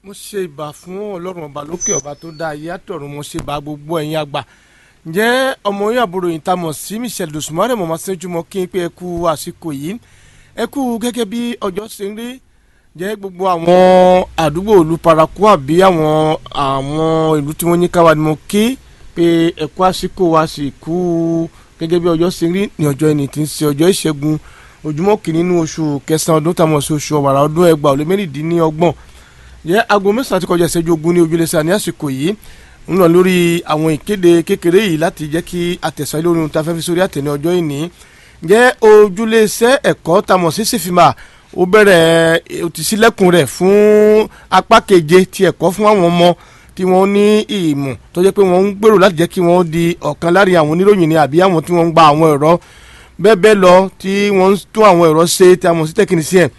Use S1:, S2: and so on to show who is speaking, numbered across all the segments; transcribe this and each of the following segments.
S1: mo ṣe ìbà fún ọlọ́run ọba lókè ọba tó dá ayé àtọ̀run mo ṣe ìbà gbogbo ẹ̀yin àgbà ǹjẹ́ ọmọ yín àbúrò yìí ta mọ̀ sí michelle dosumare mo máa ṣẹ́jú mọ́ kí n pé ẹ kú àsìkò yìí ẹ kú gẹ́gẹ́ bí ọjọ́ ṣe ń rí jẹ́ gbogbo àwọn àdúgbò ìlú paraku àbí àwọn àwọn ìlú tí wọ́n ní káwa ni mo kí pé ẹ kú àsìkò wa sì kú gẹ́gẹ́ bí ọjọ́ ṣe ń rí ní ọjọ́ ẹni tí ń ṣe ọjọ́ ìṣẹ́gun ojúmọ́ kìíní nínú oṣù kẹsàn-án ọdún táwọn ṣe oṣù ọ̀wàrà ọdún ẹgbàá ó lé mẹ́rìndínlọ́gbọ̀n yẹ aago mẹ́sàn-án ti kọjá ìṣẹ́jú ogún ní ojúlẹ̀sẹ̀ ní àsìkò yìí ń lọ lórí àwọn ìkéde kékeré yìí láti jẹ́ kí àtẹ̀sọ́ ilé orin ta fẹ́ fi sórí àtẹ̀ní ọjọ́ ìní jẹ́ ojúlẹ̀sẹ̀ ẹ̀kọ́ tamọ̀ sí sífìmà ó bẹ̀rẹ̀ ó ti ṣílẹ̀kùn rẹ̀ fún apá keje ti ẹ̀kọ́ fún àwọn ọmọ tí wọ́n ní ìmọ̀ tó jẹ́ pé wọ́n ń gbèrò láti jẹ́ kí wọ́n di ọ̀kan láàrin àwọn oníròyìn ni àbí àwọn tí wọ́n ń gba àwọn ẹ̀rọ bẹ́ẹ̀ bẹ́ẹ̀ lọ tí wọ́n ń tún àwọn ẹ̀rọ ṣe tí a mọ̀ sí tẹkinisíẹ̀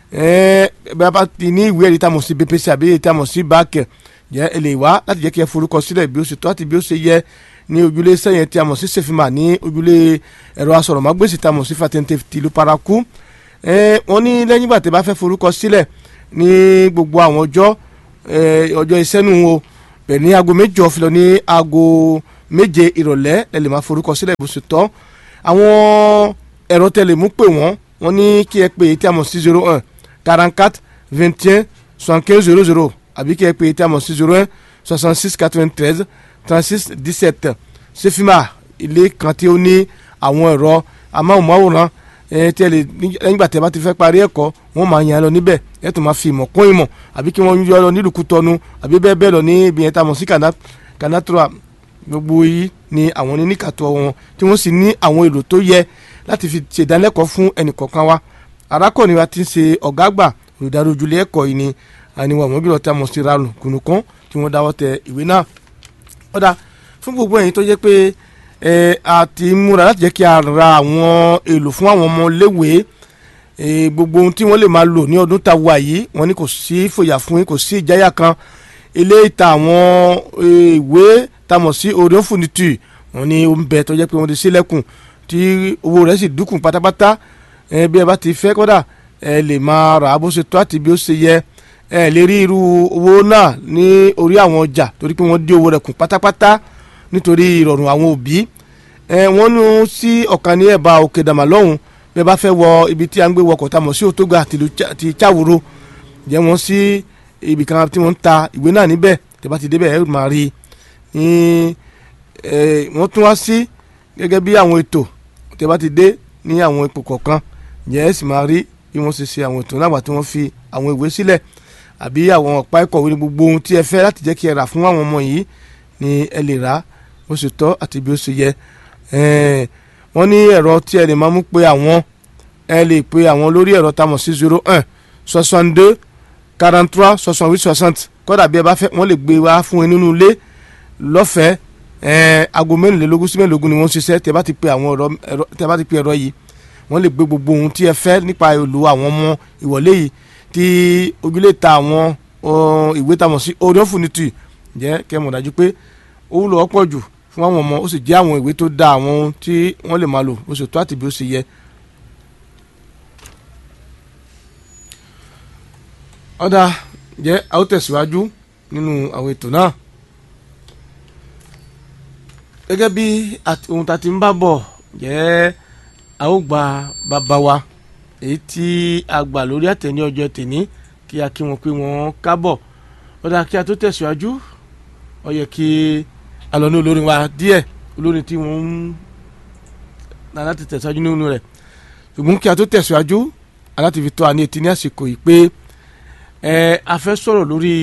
S1: bẹ́ẹ̀ bá ti ní ìwé ẹ̀rí tí a mọ̀ sí bpc àbí tí a mọ̀ sí báàkì jẹ́ ẹ lè wá láti jẹ́ kí ẹ forúkọ sílẹ̀ bí ó ṣe tó àti bí ó ṣe yẹ ní ojúlé sẹ́yìn tí a mọ̀ sí sefima ní ojúlé ẹ̀rọ asọ̀rọ̀mágbèsì tí a mọ̀ sí fatente tìlú paraku wọ́n ní lẹ́yìn ìgbà tí a bá fẹ́ forúkọ sílẹ̀ ní gbogbo àwọn ọjọ́ ọjọ́ ìṣẹ́nu o bẹ̀ ní aago méjọ fi lọ ní aago méje ìrọ̀lẹ́ ẹ lè máa forúkọ sílẹ̀ bó ṣe tọ́ àwọn ẹ̀rọ tẹlẹ̀ mú pè wọ́n wọ́n ní kí ẹ pè tí a mọ̀ sí zero one quarante quatre vingt et un soixante quinze zero zero àbí kí ẹ pè tí a mọ̀ sí zero one soixante six quatre vingt treize trente six dix sept sefima ilé kan tí ó ní àwọn ẹ̀rọ amáhùnmáwòrán tí ẹ lè nígbà tí ẹ bá ti fẹ́ parí ẹ̀kọ́ wọ́n máa yàn án lọ níbẹ̀ ẹ tún máa fi ìmọ̀ kún ìmọ̀ àbí kí wọ́n yọ ọ lọ nílùú tọnu àbí bẹ́ẹ̀ bẹ́ẹ̀ lọ ní ibi yẹn tá a mọ̀ sí kanatura gbogbo yìí ni àwọn oníkàtọ́ wọn tí wọ́n sì ní àwọn èlò tó yẹ láti fi ṣèdánilẹ́kọ̀ọ́ fún ẹnìkọ̀ọ̀kan wa arákùnrin wa ti ń ṣe ọ̀gá àgbà olùdarí ojúlé ẹ̀kọ́ yìí ni àníwọ̀n àwọn gbìyànjú tí a mọ̀ sí ralù kùnùkún tí wọ́n dáwọ́ tẹ ìwé náà. ọ̀dà fún gbogbo ẹ̀yin tó jẹ́ pé ẹ a ti múra láti jẹ́ kí a ra àwọn èlò fún àwọn ọmọ léwé gbogbo ohun tí wọ́n lè máa lò ní ọdún tá a wà yìí wọ́n ní kò sí fòyà fún yín kò sí ìjáyà kan ilé ìta àwọn ìwé tá a mọ̀ sí orion furniture wọ́n ní ó ń bẹ tó jẹ́ pé wọ́n ti sílẹ̀kùn tí owó rẹ̀ sì dínkù pátápátá bí ẹ bá ti fẹ́ kọ́dà ẹ lè máa rà á bó ṣe tó àti bí ó ṣe yẹ ẹ lè rí irú owó náà ní orí àwọn ọjà torí pé wọ́n dín owó rẹ̀ kù pátápátá nítorí ìrọ̀rùn àwọn òbí ẹ wọ́n nu sí ọ̀kan ní ẹ̀bá òkè dàmà lọ́hùn bí ẹ bá fẹ́ wọ ibi tí a ń gbé wọkọ̀ tá a mọ̀ sí òtóga àti cháwòrò jẹ́ wọ́n sí ibì kan tí wọ́n ń ta ìwé náà níbẹ̀ tẹ́ bá ti débẹ̀ ẹ máa rí i wọ́n tún wá sí gẹ́gẹ́ bí àwọn ètò tẹ́ bá ti dé ní àwọn ipò kọ̀ọ̀kan yẹn ẹ sì máa rí bí wọ́n ṣe ṣe àwọn ètò náà tí wọ́n fi àwọn ìwé sílẹ̀ àbí àwọn ọ̀pá ìkọ̀wé ní gbogbo ohun tí ẹ fẹ́ láti jẹ́ kí ẹ rà fún àwọn ọmọ yìí ni ẹ lè rà bó ṣe tọ́ àti bí ó ṣe yẹ wọ́n ní ẹ̀rọ tí ẹ lè máa mú pé àwọn ẹ lè pe àwọn lórí ẹ̀rọ tá a mọ̀ sí zero un soixante deux quarante trois soixante huit soixante kódà bí ẹ bá fẹ́ wọ́n lè gbé wá fún ẹ nínú ilé lọ́fẹ̀ẹ́ ẹ̀ẹ́n aago mẹ́rìnlélógún sí mẹ́rìnlélógún ni wọ́n ń ṣiṣẹ́ tẹ́ bá ti pe àwọn ẹ̀rọ tẹ́ bá ti pe ẹ̀rọ yìí wọ́n lè gbé gbogbo ohun tí ẹ fẹ́ nípa èlò àwọn ọmọ ìwọlé yìí tí ojúlé ta àwọn ìwé tamọ̀ sí orion furniture jẹ́ kẹ́ mọ̀ dájú pé ó wúlò ọ̀pọ̀ jù fún àwọn ọmọ ó sì jẹ́ àwọn ìwé tó da àwọn ohun tí wọ́n lè máa lò ó sì tó àti bí ó ṣe yẹ. ọ̀dà jẹ́ a ó tẹ̀síwájú nínú àwọn ètò náà gẹ́gẹ́ bí ohun tá a ti ń bá bọ̀ jẹ́ a ó gba bàbá wa èyí tí a gbà lórí àtẹ̀ní ọjọ́ tèní kí a kí wọn pé wọ́n kábọ̀ ó dáa kí a tó tẹ̀síwájú ó yẹ kí a lọ ní olórin wa díẹ̀ olórin tí wọ́n ń na láti tẹ̀síwájú nínú rẹ̀ ṣùgbọ́n kí a tó tẹ̀síwájú aláti fi tó àní etí ní àsìkò yìí pé ẹ a fẹ́ sọ̀rọ̀ lórí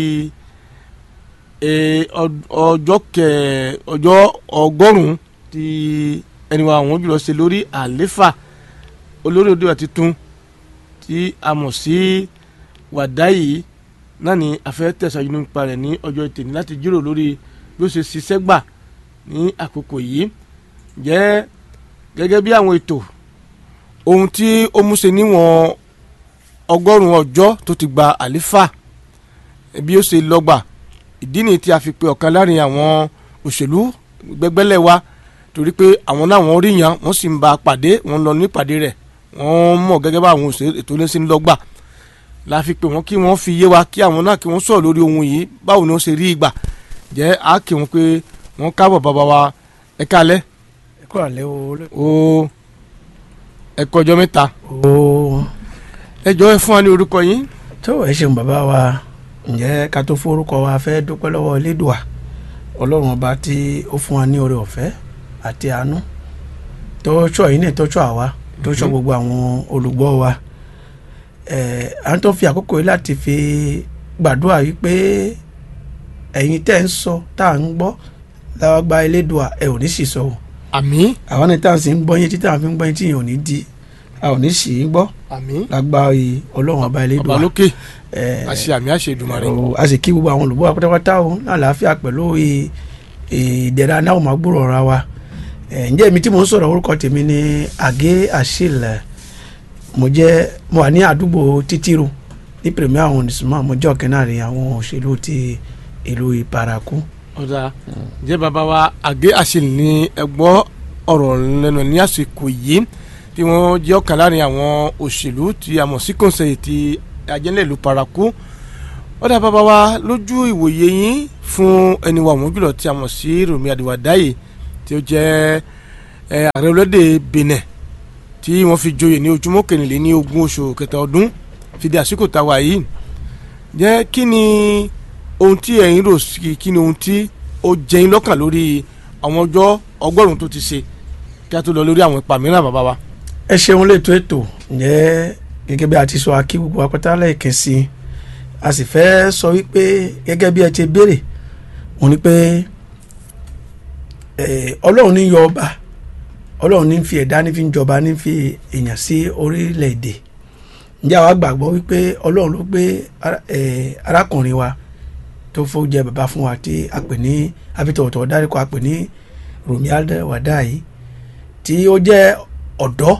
S1: ọjọ́ kẹ ọjọ́ ọgọ́rùn-ún tí ẹni wa àwọn jùlọ ṣe lórí àléfà olórí òde àti tún tí a mọ̀ sí wàdáyì náà ni a fẹ́ tẹ̀síwájú nípa rẹ̀ ní ọjọ́ ìtẹ̀ní láti jíròrò lórí bí ó ṣe ṣiṣẹ́ gbà ní àkókò yìí jẹ́ gẹ́gẹ́ bí àwọn ètò ohun tí ó mú ṣe níwọ̀n ọgọ́rùn-ún ọjọ́ tó ti gba àléfà bí ó ṣe lọ́gbà ìdí nìyí tí a fi pe ọ̀kan láàrin àwọn òṣèlú gbẹgbẹ́lẹ̀ wa torí pé àwọn náà wọ́n rí yan wọ́n sì ń ba pàdé wọ́n lọ nípàdé rẹ̀ wọ́n mọ̀ gẹ́gẹ́ bá àwọn òṣèlú ètò ilé sí ń lọ́gbà la fi pè wọ́n kí wọ́n fi yé wa kí àwọn náà kí wọ́n sọ̀rọ̀ lórí ohun yìí báwo ni wọ́n ṣe rí ìgbà jẹ́ á kí wọ́n pé wọ́n káàbọ̀ bàbá wa ẹ kálẹ́
S2: ẹ kú àlẹ́ o.
S1: o ẹ kọjọ́ mẹ́ta
S2: o
S1: ẹ jọ ẹ fún wa ní orúkọ yín.
S2: tó ẹ ṣeun bàbá wa ǹjẹ́ ká tó forúkọ wa fẹ́ dúpẹ́ lọ́wọ́ elédùà ọlọ́run ọba tí ó fún wa ní oore ọ̀fẹ́ àti àánú tó ṣọ́ yìí náà tó ṣọ́ àwa tó ṣọ́ gbogbo àwọn olùgbọ́ wa ẹ̀ à ń tó fi àkókò yìí láti fi gbàdúrà yìí pé ẹ̀yin tẹ́ ń sọ tá à ń gbọ́ láwa gba elédùà ẹ ò ní sì sọ o
S1: àmín
S2: àwọn ní tá à ń sì ń gbọ́ yín títí à ń fi ń gbọ́ yín tí yẹn ò ní di a ò ní sì í gbọ́
S1: àmín
S2: lágbára yìí ọlọ́run ọba elédùà
S1: ọba lókè
S2: ẹ̀,
S1: àṣẹ àmì àṣẹ Èdùmàrè.
S2: o, a sì kí gbogbo àwọn olùgbọ́ wa pátápátá o ní àlàáfíà pẹ̀lú ì- ìdẹ̀ra náà máa gbúrò ọ̀ra wa ẹ̀, ǹjẹ́ èmi tí mo ń sọ̀rọ̀ orúkọ tèmi ni àgé àṣìlẹ̀ mo jẹ́ mo wà ní àdúgbò títíru ní pèrèmí àwọn onísùnmọ́ mo jẹ́ ọ̀kẹ́ náà rí àwọn òṣèlú ti ìlú ìparakú.
S1: ọ̀dà jẹ́ bàbá wa àgé àṣìlì ní ẹgbọ́ ọ̀rọ̀ lẹ́nu ní àsìkò yìí tí wọ́n jẹ́ ọ̀kan láàrin àwọn òṣèlú tí a mọ̀ sí kọ́nsẹ̀yì ti ajẹ́lẹ̀ ìlú paraku ọ̀dà bàbá wa lójú ìwòye yín fún ẹni wa òun jùlọ tí a mọ̀ sí Rọ̀mí Àdìwàdáyè tí ó jẹ́ ẹ, ààrẹ orílẹ̀-èdè Benin tí wọ́n fi joyè ní ojúmọ́ kẹrìnlélẹ́ní ogún oṣù kẹta ọdún fi di àsìkò táwa yìí jẹ́ kí ni ohun tí ẹ̀yin rò sí kí ni ohun tí ó jẹyin lọ́kàn lórí àwọn ọjọ́ ọgọ́rùn-ún tó ti ṣe kí a tó lọ lórí àwọn ipa mìíràn bàbá wa.
S2: ẹ ṣeun létò ètò ǹjẹ́ gẹ́gẹ́ bí a ti sọ akí gbogbo apẹ́tà lẹ́ẹ̀kan sí i a sì fẹ́ sọ wípé gẹ́gẹ́ bí ẹ ti béèrè òun ni pé eh, ọlọ́run ní yọ ọba ọlọ́run ní fi ẹ̀dá ní fi ń jọba ní fi èèyàn sí orílẹ̀-èdè ǹjẹ́ àwa gbàgbọ́ wípé ọlọ́run ló gbé ara- eh, arákùnrin wa tó fó jẹ bàbá fún wa tí a pè ní abitọ̀wọ̀tọ̀ dáríkọ a pè ní Rọ̀mí Àdìwàdáyè tí ó jẹ́ ọ̀dọ́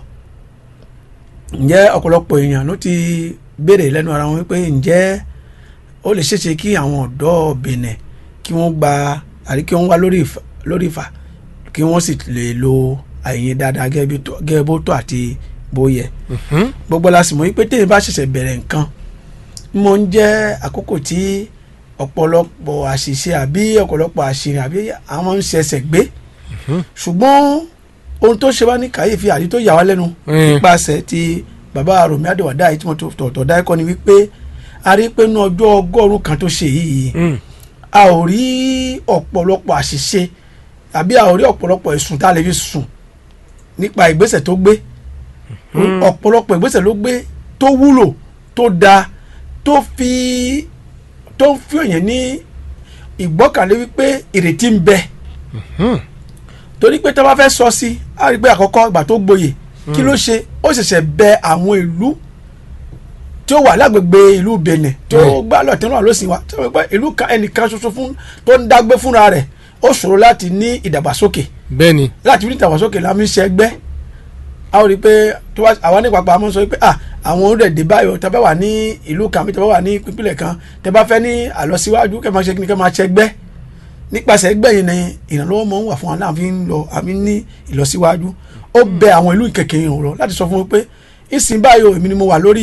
S2: ǹjẹ́ ọ̀pọ̀lọpọ̀ èèyàn ló ti béèrè lẹ́nu ara wọn wípé ǹjẹ́ ó lè ṣeéṣe kí àwọn ọ̀dọ́ Benin kí wọ́n gba àrí kí wọ́n wá lórí ìfà lórí ìfà kí wọ́n sì lè lo àyè dáadáa gẹ́gẹ́ bí tó- gẹ́gẹ́ bó tó àti bó yẹ gbogbo la sì mọ̀ wípé téèyàn bá ṣẹ̀ṣẹ̀ bẹ̀rẹ̀ nǹkan mo ń jẹ́ àkókò tí ọ̀pọ̀lọpọ̀ àṣìṣe àbí ọ̀pọ̀lọpọ̀ àṣìrìn àbí àwọn ń ṣẹ̀ṣẹ̀ gbé ṣùgbọ́n ohun tó ṣe wá ní kàyéfì àti tó yà wá lẹ́nu
S1: Mm.
S2: nípasẹ̀ ti bàbá Rọ̀mí Àdìwàdáyè tí mo tó tọ̀tọ̀ dá ẹ̀kọ́ ni wípé a rí pé ní ọjọ́ ọgọ́rùn-ún kan tó ṣe yìí
S1: Mm.
S2: a ò rí ọ̀pọ̀lọpọ̀ àṣìṣe àbí a ò rí ọ̀pọ̀lọpọ̀ ẹ̀sùn tá a lè fi sùn nípa ìgbésẹ̀ tó gbé ọ̀pọ̀lọpọ̀ ìgbésẹ̀ ló gbé tó wúlò tó dáa tó fi tó ń fi òyìn ní ìgbọ́kànlé wípé ìrètí ń bẹ
S1: Hmm.
S2: torí pé tó bá fẹ́ sọ sí a rí pé àkọ́kọ́ ìgbà tó gboyè kí ló ṣe ó ṣẹ̀ṣẹ̀ bẹ àwọn ìlú tí ó wà lágbègbè ìlú Benin tó
S1: Mm.
S2: gbá lọ́ọ̀tẹ́ náà ló sì wá tó wọ́n pẹ́ ìlú kan ẹnìkan ṣoṣo fún tó ń dágbé fúnra rẹ̀ ó ṣòro láti ní ìdàgbàsókè
S1: bẹ́ẹ̀ ni
S2: láti ní ìdàgbàsókè la fi ń ṣẹgbẹ́ a ó rí i pé tó bá àwa ní pàpà máa ń sọ pé à àwọn orílẹ̀-èdè báyọ̀ tẹ́ bá wà ní ìlú kan àbí tẹ́ bá wà ní ìpínlẹ̀ kan tẹ́ bá fẹ́ ní àlọsíwájú kẹ́ máa ṣe kí ni kẹ́ máa ṣẹgbẹ́ nípasẹ̀ ẹgbẹ́ yìí ni ìrànlọ́wọ́ máa ń wà fún wa náà fi ń lọ àmì ní ìlọsíwájú ó bẹ àwọn ìlú ìkẹkẹ yìí rọ láti sọ fún mi pé ìsìn báyìí o èmi ni mo wà lórí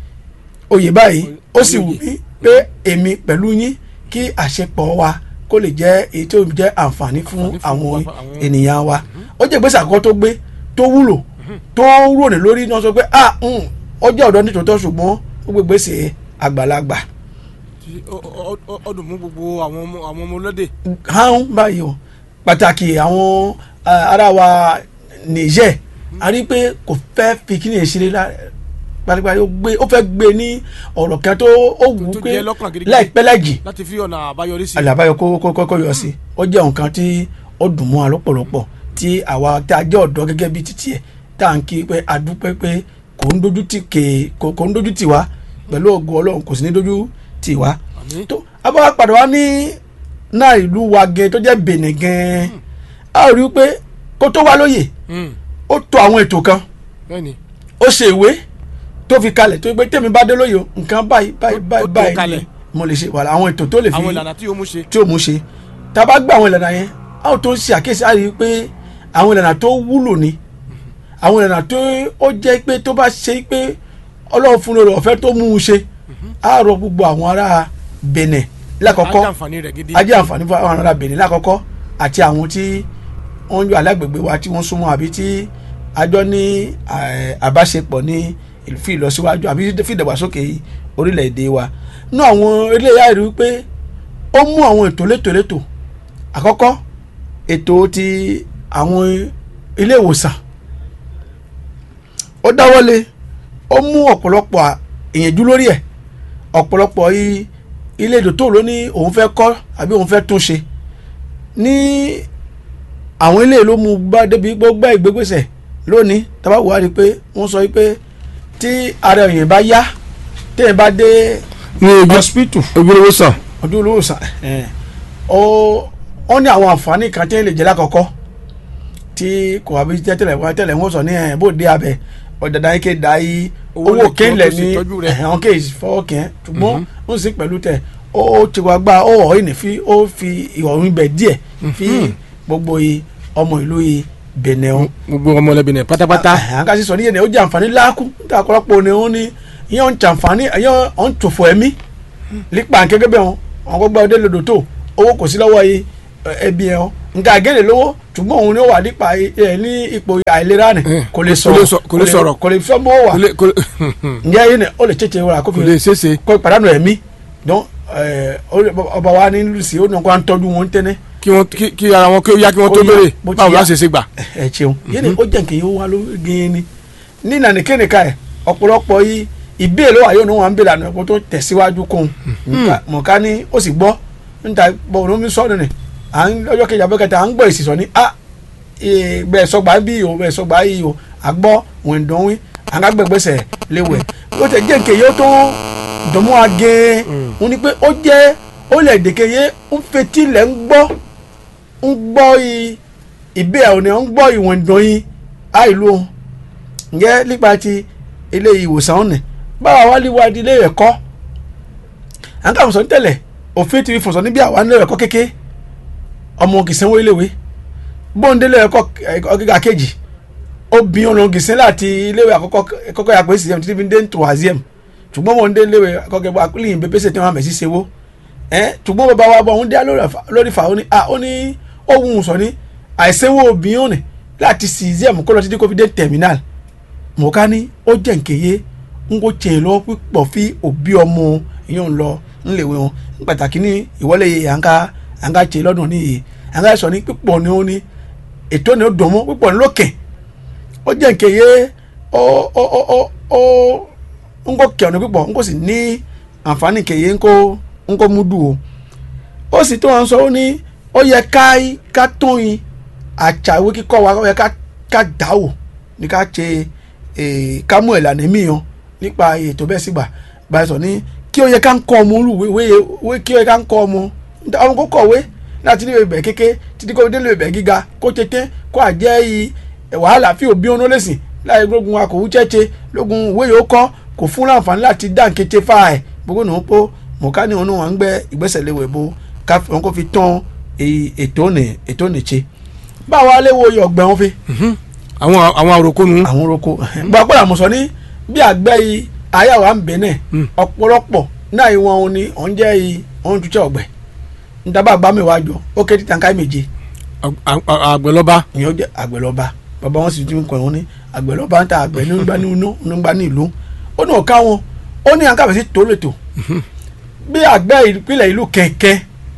S2: oyè báyìí ó sì wù mí pé èmi pẹ̀lú yín kí àṣepọ̀ wa kó lè jẹ́ èyí tó jẹ́ àǹfààní fún
S1: Àǹfààní fún
S2: àwọn
S1: àwọn- àwọn-
S2: ènìyàn wa ó jẹ́ ìgbésẹ̀ àkọ́kọ́ tó gbé tó wúlò tó ròní lórí náà sọ pé ah mm, ó jẹ́ ọ̀dọ́ nítòótọ́ ṣùgbọ́n ó gbé ìgbésẹ̀ àgbàlagbà
S1: Tí ó- ó- ó- ọdún mú gbogbo àwọn ọmọ àwọn ọmọ ọlọ́dẹ.
S2: hàn báyìí o pàtàkì àwọn ah, ará wa Niger a rí i pé kò fẹ́ fi kí ni èsì rẹ pálípàlí ó gbé ó fẹ́ gbé ní ọ̀rọ̀ kan tó ó wù ú
S1: tó
S2: pé
S1: jẹ́ lọ́kàn gidigidi.
S2: láìpẹ́ láìjì
S1: láti fi ọ̀nà àbáyọrí sí.
S2: àlàbáyọ kó kó kó kó yọ sí ó jẹ́ nǹkan tí ó dùn mọ́ wa lọ́pọ̀lọpọ̀ tí àwa tá a jẹ́ ọ̀dọ́ gẹ́gẹ́ bí títí ẹ̀ tá à ń kí pé a dúpẹ́ pé kò ń dojú tì ké kò kò ń dojú tì wá pẹ̀lú ògo Ọlọ́run kò sì ní dojú tì wá
S1: Àmín.
S2: tó abáwá padà wá ní náà ìlú wa gẹ tó jẹ́ Benin gan a rí i pé kó tó wá lóye
S1: Hmm.
S2: ó tò àwọn ètò kan
S1: bẹ́ẹ̀ ni
S2: ó ṣe ìwé tó fi kalẹ̀ tó gbé tèmi bá dé lóye o, nǹkan báyìí báyìí
S1: Ó- ó
S2: báyìí
S1: tò
S2: báyìí
S1: kalẹ̀.
S2: ni mo lè ṣe wàhálà àwọn ètò tó lè fi
S1: àwọn ìlànà tí yóò mú ṣe.
S2: tí ó mú ṣe tá a bá gbé àwọn ìlànà yẹn a ó tó ṣe àkíyèsí a rí i pé àwọn ìlànà tó wúlò ni àwọn ìlànà tó ó jẹ́ pé tó bá ṣe pé ọlọ́run fún lórí ọ̀fẹ́ tó mú un ṣe a rọ gbogbo àwọn ará Benin lákọ̀ọ́kọ́
S1: ajàǹfààní rẹ̀ gidi.
S2: ajé àǹfààní fún àwọn ará Benin lákọ̀ọ́kọ́ àti àwọn tí wọ́n ń yọ alágbègbè wa tí wọ́n súnmọ́ àbí tí àjọ ní eh, àbáṣepọ̀ ní ìlú- fún ìlọsíwájú àbí fún ìdàgbàsókè orílẹ̀-èdè wa nú àwọn eléyà rí wípé ó mú àwọn ètò létòlétò àkọ́kọ́ ètò ti àwọn ilé ìwòsàn ó dáwọ́lé ó mú ọ̀pọ̀lọpọ̀ à- ìyànjú lórí ẹ̀ ọ̀pọ̀lọpọ̀ i- ilé ìdòtò ló ní òun fẹ́ kọ́ àbí òun fẹ́ tún ṣe ní àwọn ilé ló mú bá débi gbogbo ìgbégbèsè lónìí tábà wà á rí i pé wọ́n sọ pé tí ara èèyàn bá yá téèyàn bá dé
S1: ní ojú
S2: hospital
S1: ojú lówó sàn.
S2: ọdún olóòsàn ó ó ní àwọn àǹfààní kan tí ń lè jẹ́ lákọ̀ọ́kọ́ tí kò wá bí jẹ́ tẹ́lẹ̀ wá tẹ́lẹ̀ wọ́n sọ ní ẹ̀ bó dé abẹ ọ̀dàdà yìí ké da yìí
S1: Owó lè
S2: owó
S1: tó
S2: kéńlẹ̀
S1: tó sì
S2: ní
S1: tọ́jú rẹ̀.
S2: àwọn kéèsì fọwọ́ kẹ́ ṣùgbọ́n ó sì pẹ̀lú tẹ̀ ó ti wá gbá ó ọ̀ ìní fi ó fi ìwọ̀n ibẹ̀ díẹ̀ fi gbogbo i- ọmọ ìlú i Benin o
S1: gbogbo ọmọlẹ́bí náà pátápátá.
S2: àwọn kan sì sọ níyẹn ní ó jẹ àǹfààní láàkú níta ọ̀pọ̀lọpọ̀ ni wọ́n ní ìyẹn ń jàǹfààní ìyẹn ń tòfò ẹ̀mí lípa gẹ́gẹ́ bẹ́ẹ̀ wọn àwọn gbọ́dọ̀ ọdẹ lòdò tó owó kò sí lọ́wọ́ yìí ẹbí ẹ̀ wọn nǹkan àgẹ́lẹ̀ lówó ṣùgbọ́n òun ni ó wà nípa ẹ̀ ní ipò àìlera nì
S1: Eh,
S2: kò lè
S1: kò lè
S2: sọ̀rọ̀
S1: sọ- kò lè sọ̀rọ̀.
S2: kò lè fẹ́ mọ́ wà
S1: kò lè kò lè
S2: ǹjẹ́ yìí ni ó lè tètè wọ́n
S1: kò lè
S2: àkófin
S1: ṣeéṣe
S2: kó ìpàdánù ẹ̀mí dán ọba wa ní lùsì ó ní kó à ń tọ́jú wọn tẹ́lẹ̀
S1: kí wọ́n kí kí ara wọn kí ó yá kí wọ́n tó
S2: Ó yá,
S1: béèrè
S2: bó ti
S1: báwo
S2: yá.
S1: la ṣe ṣe gbà.
S2: ẹ ṣeun yẹn ni ó jẹ́ nǹkan yìí ó wá ló gẹ́gẹ́ ni ní nànìkẹ́nìka ẹ̀ ọ̀pọ̀lọpọ̀ yìí ìbéèrè wà yóò ní wọn à ń béèrè àná ẹ̀kọ́ tó tẹ̀síwájú kún un mọ̀ká ní ó sì gbọ́ níta bọ̀ ọ̀nà mi sọ̀rọ̀ ni à ń lọ́jọ́ kejì abẹ́kẹta à ń gbọ́ èsì sọ ní a bẹ́ẹ̀ sọgbà bí o bẹ́ẹ̀ sọgbà yìí o àgbọ̀ wẹ̀ndọ̀wín àgbàgbẹ́gbẹ́sẹ̀ léwẹ̀ ó tẹ̀ jẹ́ nǹkan yìí ó tó dùnmọ́ agẹ́ wọn ni pé ó jẹ́ ó lẹ̀ dèkè yé ń fetí lẹ̀ ń gbọ́ ń gbọ́ yìí ìbí ẹ̀ òní ń gbọ́ ìwọ̀n ìdán yín àìlú o ǹjẹ́ nípa ti ilé ìwòsàn ọ̀nà báwa wá lè wá di ilé ẹ̀kọ́ à ń kà fọ̀sọ̀ tẹ́lẹ̀ òfin ti fi fọ̀sọ̀ níbi àwa nílé ẹ̀kọ́ kéke ọmọ kìsẹ́wó iléèwé bóńdé ilé ẹ̀kọ́ ẹ̀kọ́ gíga kejì obìnrin ọ̀nà kìsẹ́ láti iléèwé àkọ́kọ́ ẹ̀kọ́kọ́ yàgbé sísẹ́m títí fi dé ntò àzíẹ̀m ṣùgbọ́n wọn dé iléèwé àkọ́kọ́ ẹ̀kọ́ akúlìyìn pépèsè tí wọ́n mẹ̀ sí sewó ẹ̀ ṣùgbọ́n bàbá wa bọ̀ ọ̀hún dé lórí fa ó ní ah ó ní ohun sọ ní àìsẹ́wó obìnrin ọ̀nà láti sísẹ́m kó lọ títí kó fi dé terminal mọ̀ká ní ó jẹ́ nkèye ń kó tiẹ̀ lọ pípọ̀ fi òbí ọmọ ìyẹn ń lọ ńlẹ̀wé wọn ń pàtàkì ní ìwọlé àǹká àǹká tiẹ̀ lọ́dún ní yìí àǹká sọ ní pípọ̀ ní ó ní ètò ní ó dùn mọ́ pípọ̀ ní lókè ó jẹ́ nkèye ó ó ó ó ó ń kó kẹ̀ ọ̀nà pípọ̀ ń kó sì ní àǹfààní nkèye ń kó ń kó mú dùn o ó sì tó wọn sọ ó ní ó yẹ ká ká tóyin àṣàwé kíkọ́ wa ó yẹ ká ká dáwò ní ká ṣe ká mú ìlànà míyàn nípa ètò bẹ́ẹ̀ sígbà báyìí sọ ní kí ó yẹ ká ń kọ́ ọmọ olùwé kí ó yẹ ká ń kọ́ ọmọ ọmọ kó kọ̀wé láti ní ìbẹ̀ kéke títí kó délé ìbẹ̀ gíga kó tètè kó àjẹ́ wàhálà fi òbí ọ̀nà lẹ́sìn láì gbógun akòwú chẹ́chẹ́ lógun ìwé yóò kọ́ kò fún láǹfààní láti dá nkété fà ẹ̀ gbogbo nù pọ̀ mọ̀ká ní òun wọn ń gbẹ́ ìgbésẹ̀ léwé bó wọn kó fi tán ètò òní ètò òní ṣe báwa léwo ọgbẹ́ wọn fi
S1: àwọn àwọn àròkọ nu.
S2: àwọn oroko gba pé àmọ̀sọ ní bí àgbẹ̀ yìí ayáwó à ń bẹ̀ náà ọ̀pọ̀lọpọ̀ náà ìwọ̀n òun ni òun jẹ́ yìí òun tún tẹ́ ọ̀gbẹ́ ntaba àgbà mẹ́wàá jọ ó ké títà ká méje.
S1: àgbẹ̀lọ́ba.
S2: ìyẹn ó jẹ́ àgbẹ̀lọ́ba bàbá wọn sì ti ń kọ́ ẹ̀hún ní àgbẹ̀lọ́ba ń ta àgbẹ̀ nígbà ní inú nígbà ní ìlú ó ní ọ̀ká wọn ó ní àǹkàbẹ̀ sí tó lètò bí àgbẹ̀ ìpínlẹ̀ ìlú kẹ̀kẹ́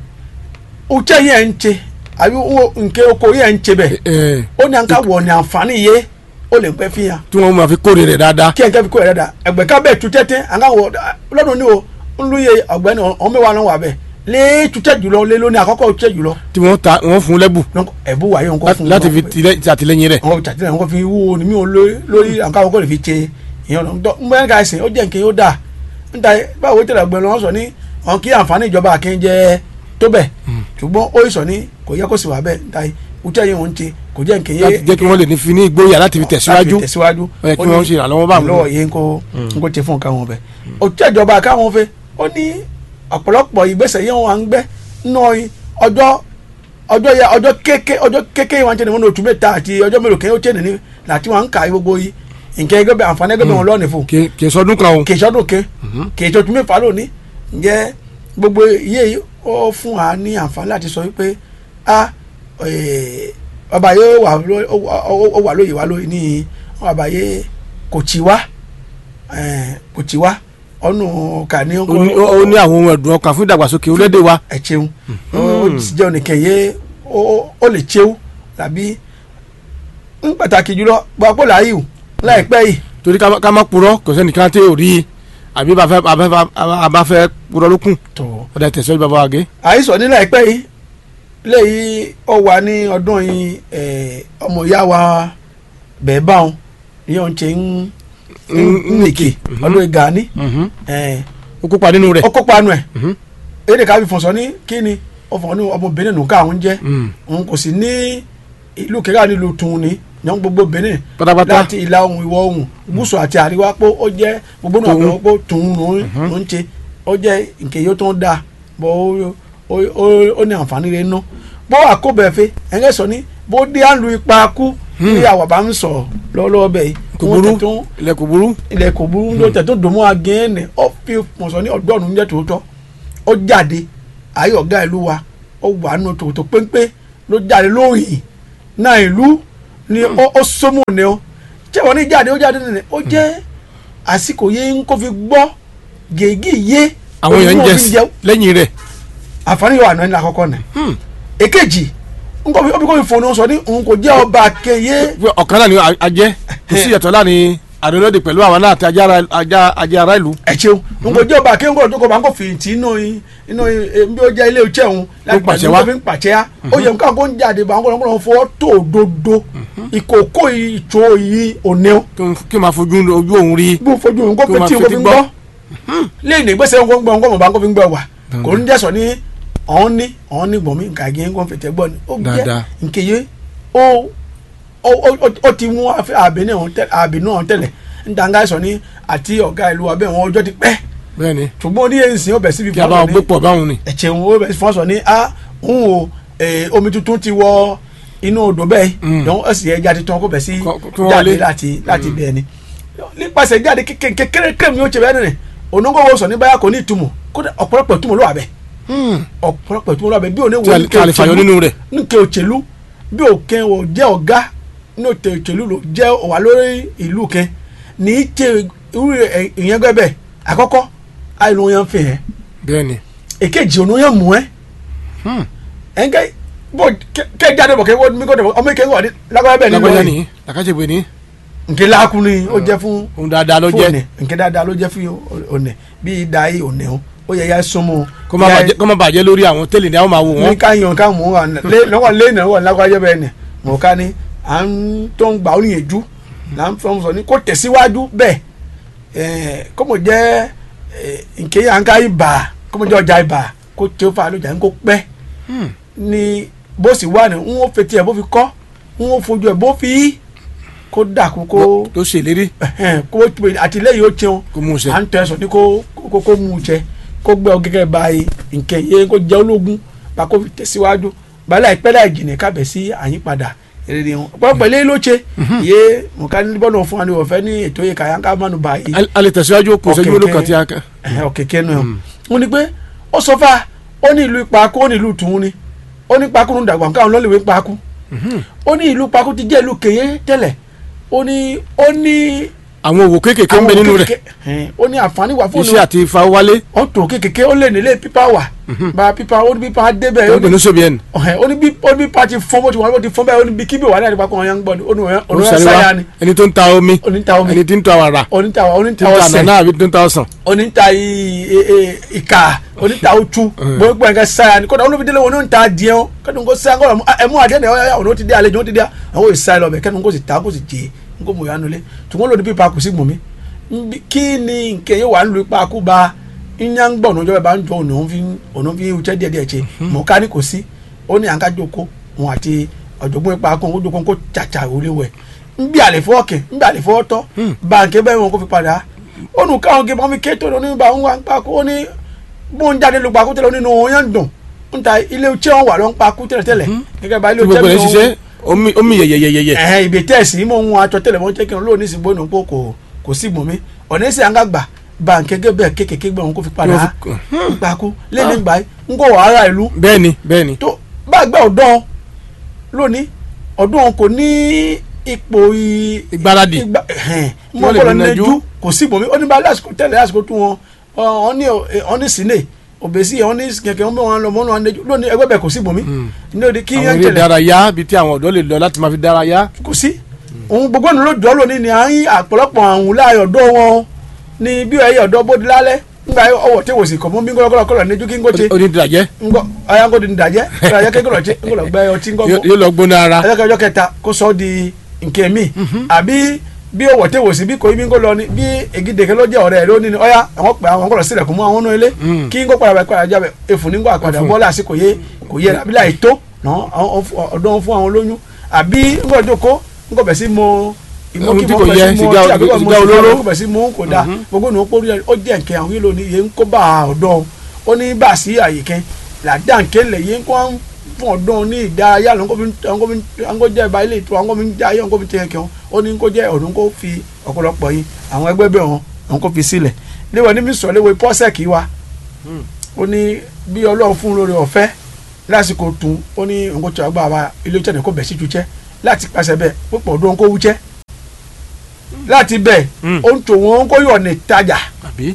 S2: òjẹ́ yẹn ń ṣe àbí nke oko yẹn ń ṣe bẹ́ẹ̀ ó ní àǹkà wọ̀ ní àǹfààní yé ó lè pẹ́ fi hàn.
S1: tí wọ́n máa fi kórè rẹ̀ dáadáa.
S2: kí ẹ̀ka fi kórè rẹ̀ dáadáa ẹ̀gbẹ́ ká bẹ́ẹ̀ tu tẹ́tẹ́ àǹkà wọ̀ lọ́dún ní o ń lu iye ọ̀gbẹ́ni ọ̀hún mẹ́wàá náà wà bẹ́ẹ̀ lé tutẹ́ jùlọ lé lóní àkọ́kọ́ tutẹ́ jùlọ.
S1: tí wọ́n ta wọ́n fún lẹ́bù.
S2: ẹ̀bù wà yóò kọ́ fún
S1: láti fi tàtìlẹ́yìn rẹ̀.
S2: wọ́n tàtìlẹ́yìn wọ́n fi wúwo ní mi ò lórí àǹkà àkọ́kọ́ lè fi ṣe ìyẹn lọ ń bẹ́ẹ̀ ká ẹsẹ̀ ó jẹ́ nǹkan yóò dáa níta báwo tẹ̀lé ọ̀gbẹ́ni wọn sọ ní ọ̀n kí àǹfààní ìjọba àkínjẹ tó bẹ̀ ṣùgbọ́n ó sọ ní kò yẹ kó sì wà bẹ́ẹ̀ níta utẹ́ yẹn wọ́n ti kò jẹ́ nǹkan yé.
S1: láti jẹ́ kí wọ́n lè ní fi ní ìgboyà láti fi tẹ̀síwájú
S2: láti tẹ̀síwájú
S1: ó yẹ kí wọ́n ṣe ìrànlọ́wọ́ bá wọn.
S2: lọ́wọ́ yẹn kó n kó tẹ fún nǹkan wọn bẹ́ẹ̀. òtún ìjọba káwọn fẹ́ ó ní ọ̀pọ̀lọpọ̀ ìgbésẹ̀ yẹn wọn à ń gbẹ́ nọ ọjọ́ ọjọ́ yẹ ọjọ́ kéke ọjọ́ kéke wọn tẹ̀lé wọn ní oṣù mẹ́ta àti ọjọ́ mélòó kẹ́yìn ó tẹ̀lé ní láti wọn ń ka gbogbo yìí nǹkan ẹgbẹ́ bẹ àǹfààní ẹgbẹ́ bẹ wọn lọ́ọ̀nì fún
S1: kì kì í sọdún kan o.
S2: kì í sọdún ke kì í sọdún mẹ́fà lónìí ǹjẹ́ gbogbo iye yìí ó fún wa ní àǹfààní láti sọ wípé a eh, ọba yóò wà ló- ó wà- ó- ó wà lóye wa lóye ní ọba yé kò tí wá eh, kò tí wá ọ̀nù kà ní
S1: ó ní- ó ó ní àwọn ohun ẹ̀dùn ọkàn fún ìdàgbàsókè orílẹ̀-èdè wa.
S2: ẹ ṣeun ó sì jẹ́ onìkan yé ó ó lè ṣeun tàbí ń pàtàkì jùlọ gbapò láàyè o láìpẹ́ yìí
S1: torí ká má- ká má purọ́ kò sẹ́nìkan tẹ́ ò rí i àbí bá fẹ́ abá fẹ́- abá fẹ́ purọ́ ló kù.
S2: tó
S1: ọ̀dà tẹ̀síwájú bàbá wa gé.
S2: àìsàn ní láìpẹ́ yìí léyìí ó wà ní ọdún yìí eh, ọmọ ìyá wa bẹ́ẹ̀ bá wọn ní ọ̀n ṣe ń ń nìkè ọdún ìgà ní
S1: ó kópa nínú rẹ̀.
S2: ó kópa nù ẹ̀
S1: Mhm.
S2: èdè ká fi fọ̀sọ́ ní kí ni ọ̀fọ̀ ní ọmọbìnrin nù káwọn jẹ́
S1: Mm.
S2: òun kò sí ní ìlú kẹ́kẹ́ nílùú tún ní yan gbogbo benin
S1: pátápátá.
S2: láti ìlà oòrùn ìwọ̀ oòrùn gúúsù àti àríwá pé ó jẹ́ gbogbo náà
S1: Tòun.
S2: lọ pé tòun ló ń ṣe ó jẹ́ nǹkan yóò tó ń da bó ó- ó- ó- ó ní àǹfààní rẹ̀ nú bó àkóbẹ̀fẹ́ ẹ̀ńgẹ́ sọ ní bó dé à ń lu ipa kú bí àwa bá ń sọ lọ́wọ́ bẹ́ẹ̀ yìí
S1: kò
S2: wọ́n
S1: burú
S2: tẹ̀ tó
S1: ilẹ̀ kò burú.
S2: ilẹ̀ kò burú ló tẹ̀ tó dòmú agẹ́ẹ̀nì ó fi pọ̀nsọ̀ ní ọ̀dọ́ọ̀nù jẹ́ tòótọ́ ó jáde ayé ọ̀gá ìlú wa ó wà nù tòótọ́ péńpé ló jáde lóyìn náà ìlú ni ó ó sómù ni ó ṣé wọn ní jáde ó jáde nìyẹn ó jẹ́ àsìkò yé ń kó fi gbọ́ gègé yé
S1: àwọn èèyàn ń
S2: ojú
S1: jẹ
S2: òfin
S1: sí
S2: jẹun.
S1: lẹ́yìn rẹ̀.
S2: àǹfààní yóò wà náà ní àkọ́kọ́ nì
S1: Hmm.
S2: èkejì nkọ́ fi kó fi fòun sọ ní òun kò jẹ́ ọba kẹyẹ
S1: pé ọ̀kan náà ni a- a jẹ́ kò sí ìyàtọ̀ láàrin àdéhùn pẹ̀lú àwọn náà àti ajá ara- ajá- ajá ara ìlú.
S2: ẹ ṣeun n kò jẹ́ ọba kí n kò tó kò bá ń kò fìyìntì inú i- inú i- e- bí ó jẹ́ ilé iṣẹ́ òun láti
S1: pàṣẹ
S2: pàṣẹ
S1: wá.
S2: wá fi ń pàṣẹ á ó yẹ nǹkan kó ń jáde bá ń kọ́ ọ́n fọwọ́ tó òdodo ìkòkò ìtò yìí òní o
S1: kí n- kí n máa fojú ojú òun rí.
S2: bí o fojú òun kó
S1: Kó
S2: fi
S1: máa
S2: tí o
S1: fetí
S2: fi ń
S1: gbọ́.
S2: gbọ́ lẹ́yìn ìgbésẹ̀ ń gbọ́ ń gbọ́ bá ń kó fi ń gbọ́ wà
S1: Dandan.
S2: kò ń jẹ́sọ̀ ní ọ̀hún ní ọ̀hún ní gbọ̀mí nǹkan àgé ń kó fètè gbọ́ ni ó jẹ́
S1: Dáadáa.
S2: nkèye ó ó ó- ó ti mú àbẹ̀ní ọ̀hún tẹ̀lẹ̀ ń dàgbà sọ ní àti ọ̀gá ìlú abẹ́ wọn ọjọ́ ti pẹ́
S1: bẹ́ẹ̀ ni
S2: ṣùgbọ́n ní èyí sìn ó bẹ̀ síbi
S1: kí a bá wọn gbé pọ̀ báwọn ni.
S2: ẹ̀jẹ̀ wọn ó bẹ̀ fọ́n sọ ní a ń wo eh, omi tuntun ti wọ inú odò bẹ́ẹ̀
S1: Mm.
S2: dán ẹ̀sìn ẹja ti tán kó bẹ̀ sí
S1: Kó- kí wọ́n
S2: jáde
S1: wọlé.
S2: láti láti bẹ́ẹ̀ ni nípasẹ̀ jáde kékeré kékeré kékeré mi ó ṣe bẹ́ẹ̀ nìyẹn onúgbọ́wọ́ sọ ní báyà kò ní ìtumọ̀ kódà ọ̀pọ̀lọpọ̀ ìtumọ̀ ló wà bẹ́ẹ̀
S1: Hmm.
S2: ọ̀pọ̀lọpọ̀ ìtumọ̀ ló wà bẹ́ẹ̀ bí òní
S1: tí
S2: wo
S1: a
S2: ní
S1: lè- tí a lè fàyọ nínú rẹ̀.
S2: nke òṣèlú bí òkè ò jẹ́ ọ̀gá ní òtẹ òṣèlú ló jẹ́ wà lórí ìlú kẹ ní í ṣe irú ẹ̀- ìyẹn gbẹ́bẹ̀ àkọ́kọ́ àìlú yẹn fi hàn
S1: bẹ́ẹ̀ ni.
S2: èkejì ònú yẹn mú ẹ
S1: Hmm.
S2: ẹnkẹ bó kẹ jáde bọ̀ kẹ wọ́n mi kò tẹ̀ ọmọ ìkẹyìn wà ní lágbára bẹ́ẹ̀ nínú
S1: lágbájá
S2: ẹ̀
S1: ni làkàṣègbè ni
S2: nke láàkú ni ó jẹ́ fún
S1: òun dáadáa ló
S2: fún
S1: jẹ́
S2: òní nke dáadáa ló jẹ́ fún òní bí ìdá yìí òní o ó yẹ ya súnmọ́
S1: kó má bàjẹ́ kó má bàjẹ́ lórí àwọn tẹ́lẹ̀ ní àwọn máa wò
S2: ní
S1: wọ́n.
S2: ká yan ká mú wa lọ́wọ́ lé ìnáwó lágbájá bẹ́ẹ̀ ni mọ̀ ká ní à ń tó ń gbà ó níyànjú là ń fọwọ́ sọ ní kó tẹ̀síwájú bẹ́ẹ̀ ẹ̀ kó mọ̀ jẹ́ ẹ̀, nke à ń ká ibà kó mọ̀ jẹ́ ọjà ibà kó tí ó fa lójà ń kó pẹ́
S1: Hmm.
S2: ni bó sì wà ní ń wọ́n fetí ẹ̀ bó fi kọ́ ń wọ́n fojú ẹ̀ bó fi yí kó dàkú kó
S1: tó ṣèlérí
S2: ẹ̀hẹ́n, kó àtìlẹ́yìn ó tiẹun
S1: kó mú un ṣe.
S2: à ń tẹ̀sán ní kó kó kó mú un jẹ kó gbé ọ gẹ́gẹ́ báyìí nkẹ́ yẹ kó jẹ́ ológun bá kó fi tẹ̀síwájú bàálà ìpẹ́ láì jìnnà kábẹ̀ sí àyípadà èrè wọn ọ̀pọ̀lọpọ̀ ilé ló ṣe yé nǹkan ní bọ́ọ̀lù fún wa ní ọ̀fẹ́ ní ètò yìí kàyà ká mánu báyìí
S1: A- a lè tẹ̀síwájú kò sẹ́jú
S2: Okay,
S1: olókan
S2: okay.
S1: tí a kàn.
S2: ọ̀kẹ́kẹ́ nù ẹ̀ wọ́n ní pé ó sọ fà ó ní ìlú ìpakú ó ní ìlú tùún ni ó ní pakú ní dàgbà káwọn lọ́lẹ̀wé pakú ó ní ìlú pakú ti jẹ́ ìlú kèye tẹ́lẹ̀ ó ní ó ní
S1: àwọn òwò kéékèèké ń bẹ nínú rẹ̀
S2: ẹ̀hẹ́n, ó ní àǹfààní wà fún
S1: iṣẹ́ àti ìfawálé
S2: ó tó kékeré ó lè nílé pípa wà bá pípa ó ní pípa débẹ̀
S1: tó
S2: ó
S1: ń pè
S2: ní
S1: ní sobiẹn
S2: ọ̀hẹ́, ó ní bí ó ní pípa ti fọ́n bó ti wọ́n bó ti fọ́n bẹ́ẹ̀ ó ní bí kíbi wà ní àdìpá kan ọ̀yàn ń gbọ́ ni ó ní ọ̀yàn
S1: ó
S2: ọ̀yàn
S1: sáré
S2: sáyà
S1: wá
S2: ni
S1: ẹni tó ń ta omi
S2: oníta omi
S1: ẹni tí ń ta wàrà
S2: oníta
S1: tí
S2: oníta
S1: ń ta
S2: ọ̀sẹ̀
S1: ànànà àbí tó ń ta ọsàn.
S2: oníta i- i- i- ìka oníta otu bóyá pé nǹkan sáyà ni kódà olóbi délé wọn ní ta adìẹ o kẹ́nu kó sáyà kódà ẹmu adìẹ náà ọ̀yà ọ̀nà ó ti dé àlejò ó ti dé àwọn yóò sáyà lọ́bẹ̀ kẹ́nu kó sì ta kó sì jẹ́ nkó mọ̀ yánu lé tùmọ̀ lòdì pípa kù sí gbòmí Nbí- kí ni nkè yóò wà ń lu ipa kú ba ìyá ń gbọ̀ ọ̀nà bá ń jọ ọ̀nà òun fi ọ̀nà fi wúchẹ́ díẹ̀ díẹ̀ ṣe mọ̀ ká ní kò sí ó ní àǹká jókòó òun àti ọ̀jọ̀gbọ́n ipa kú òun jókòó kó tsàtsà òun lé wẹ̀ nbí àlefọ́ ọ̀kẹ́ nbí àlefọ́ ọ̀tọ́ báńkì bẹ́ẹ̀ wọn kó fi padà ó nù káwọn kí wọ́n fi ké tó lọ nígbà wọn wá ń pa kú ó ní bó ń jáde lu pa kú tẹ́lẹ̀ ó nínú wọn yẹn ń dùn ń ta ilé iṣẹ́ wọn wà ló ń pa kú tẹ́lẹ̀ tẹ́lẹ̀ gẹ́gẹ́ bá ilé
S1: Tí gbogbo
S2: iṣẹ́
S1: rẹ̀
S2: mi
S1: ṣiṣẹ́.
S2: ò-
S1: omi omi yẹyẹyẹyẹ.
S2: ẹ̀hẹ́n ìbè tẹ̀sí mọ̀ ń wọn atsọ tẹ̀lẹ̀ wọn tẹ́kẹ̀ lóò ní ìsìnkú ní kó kò kò sí gbòmí ọ̀nà ẹ̀sẹ̀ àǹgá gbà bá nkẹ́gẹ́ bẹ́ẹ̀ kékèké gbẹ̀ wọn kó fi padà
S1: Yóò fi-
S2: gbàkú lẹ́nu gbà ń kó wàhálà ìlú
S1: bẹ́ẹ̀ni bẹ́ẹ̀ni.
S2: tó bá gbà ọ̀dọ́ lónìí ọ̀dọ́ kò ní ipò i-
S1: ìgbáradì.
S2: ìgbà ẹ̀hẹ́n mọ̀
S1: wọ́n lè
S2: bọ́lá
S1: fi
S2: nẹ́jú
S1: nẹjú.
S2: kò sí gbòmí ó ní bá lásìkò tẹ́lẹ̀ lásìkò tún wọn ọ ní ọ ní sílẹ̀ òbèsí ọ ní kẹ̀kẹ́ wọn bẹ wọn lọ mọ́nà wọn nẹ́jú lónìí ẹgbẹ́ bẹ̀ kò sí gbòmí ní òde kí
S1: àwọn
S2: yẹn
S1: eré
S2: tẹ̀lẹ̀
S1: ìdárayá ibi tí àwọn ọ̀dọ́ lè lọ láti máa fi dárayá.
S2: kò sí òun gbogbo ẹnu ló jọ lónìí ni à ń yí àpọ̀lọpọ̀ àwọn láàyò ọ̀dọ́ wọn ní bí ẹ̀yẹ ọ̀dọ́ bóde lálẹ́ ńgbà ọwọ́ tí wò sí kọ̀ mọ́ bí ńgọ́lọ́kọ́lọ́ kọ́lọ́ ní ju kí ńgọ́ ṣe
S1: onídìrajẹ́
S2: ńgọ́ ọ̀yà ńgọ́ di dàjẹ́ dàjẹ́ kí ńgọ́lọ́ ṣe ńgọ́lọ́ gbẹ ọtí ńgọ́
S1: yóò yóò lọ gbóná ara.
S2: ẹjọ́ ọjọ́ kẹta kó sọ ọ́ di nkẹ́ mi àbí bí ọwọ́ tí wò sí bí kò í bí ńgọ́lọ́ ni bí egideke ló jẹ́ ọ̀rẹ́ rẹ̀ lónìí ni ọ̀yà àwọn pẹ̀ àwọn ńgọ́lọ́ sílẹ̀ kó mú àwọn náà ilé
S1: Mm.
S2: kí ńgọ́ padà bẹ̀ padà jábẹ̀ efun nígbà padà
S1: Efun.
S2: bọ́ọ̀lù àsìkò yé kò yẹ àbí láì tó náà ọ̀dọ́ fún àwọn lóyún àbí ńgọ́ ìjókòó ńgọ́ bẹ̀ sí mo
S1: Ohun tí kò yẹ, sìgá- sìgá olóró.
S2: kò bẹ̀ sí mú kò dáa gbogbo ní o kó rí ó jẹ́ nkẹ́ àwọn yìí lónìí yẹn ń kó bá a ọ̀dọ́ ó ní bá a sí àyè kẹ́ làdá nkẹ́ lẹ̀ yẹn kó ń fún ọ̀dọ́ ní ìdárayá lọ́n kó fi ń kó jẹ́ ìbá ilé ìtura kó fi ń jẹ́ ayé kó fi tẹ̀ kẹ́ ó ní kó jẹ́ ọ̀dún kó fi ọ̀pọ̀lọpọ̀ yìí àwọn ẹgbẹ́ bẹ̀ wọn àwọn kó fi sílẹ̀ léwọ̀ ní mi sọ léwọ̀ pọ́sẹ̀kì wa ó ní bí ọlọ́run fún lórí ọ̀fẹ́ lásìkò tún ó ní nǹkan tó àgbà wa ilé iṣẹ́ ní kò bẹ̀ sí ju jẹ́ láti pàṣẹ bẹ́ẹ̀ púpọ̀ ọdún kó wú jẹ́ láti bẹ̀
S1: Mm.
S2: ó ń tò wọ́n kó yọ̀ ní tajà
S1: àbí.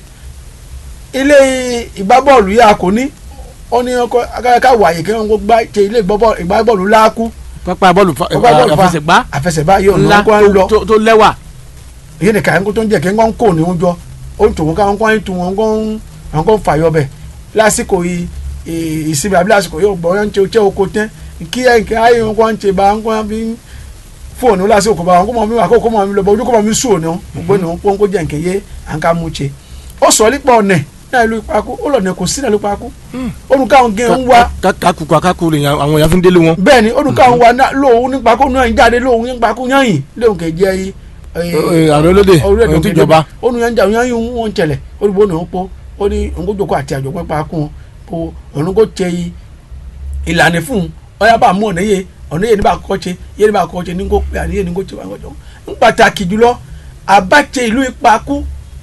S2: ilé ìgbábọ́ọ̀lù yà kò ní ó ní ọkọ akáyọ̀ká wàyè kí wọ́n kó gbá ṣe ilé ìgbábọ́ọ̀lù ìgbábọ́ọ̀lù láàkú
S1: pápá bọ́ọ̀lù fa-
S2: Pápá bọ́ọ̀lù fa-
S1: àfẹsẹ̀gbá
S2: àfẹsẹ̀bá yóò
S1: ńlá
S2: ná kó ń lọ
S1: tó- tó- tó lẹ́wà.
S2: èyí ni kàyọ̀ tó ń jẹ́ kí wọ́n kó ní oúnjọ ó ń tò wọ́n káwọn kó ń tu wọn kó ń àwọn kó ń fàyọ bẹ̀ lásìkò yìí ì- ìsinmi àbí lásìkò yóò gbọ́ wọn ń ṣe oṣẹ́ oko tẹ́ kí ẹ̀ kí ayé wọn kó ń ṣe bá wọn kó ń fi fóònù lásìkò bá wọn kó mọ̀ mi wà kó kó mọ̀ mi lọ bọ́ ojú kó mọ̀ mi sùn ní wọn gbogbo ní wọn kó ń kó jẹ́ nkè yé à ń ká mú ṣe ó sọ nípa ọ̀nẹ̀ náà ìlú ìpakú ó lọ nẹ̀ kò sí náà ìlú ìpakú olùkọ́ gẹ̀ ń wá
S1: kákùkù akákù lè yan àwọn èèyàn fi ń délé wọn.
S2: bẹ́ẹ̀ ni olùkọ́ àwọn wa náà lóhun nípa kó náà ń jáde lóhun nípa kó yányìn lóhun kè jẹ́ yìí
S1: Ẹ, ààrẹ olóde ohun tí ìjọba.
S2: ó nu yẹn jà yányìn wọn tẹ̀lẹ̀ olùbó náà pọ̀ ó ní ònkójoko àti àjọpọ̀ pa kún un kó òun kó tẹ yìí ìlànà fún un ọyá bá mú ọ̀nà yẹ ọ̀nà yẹ ní bá kọ́ ṣe yẹ ní bá kọ́ ṣe ní kó pé àníyẹ ní kó ṣe wà kọjọ ń pàtàkì jùlọ àbáṣe ìlú ìpakú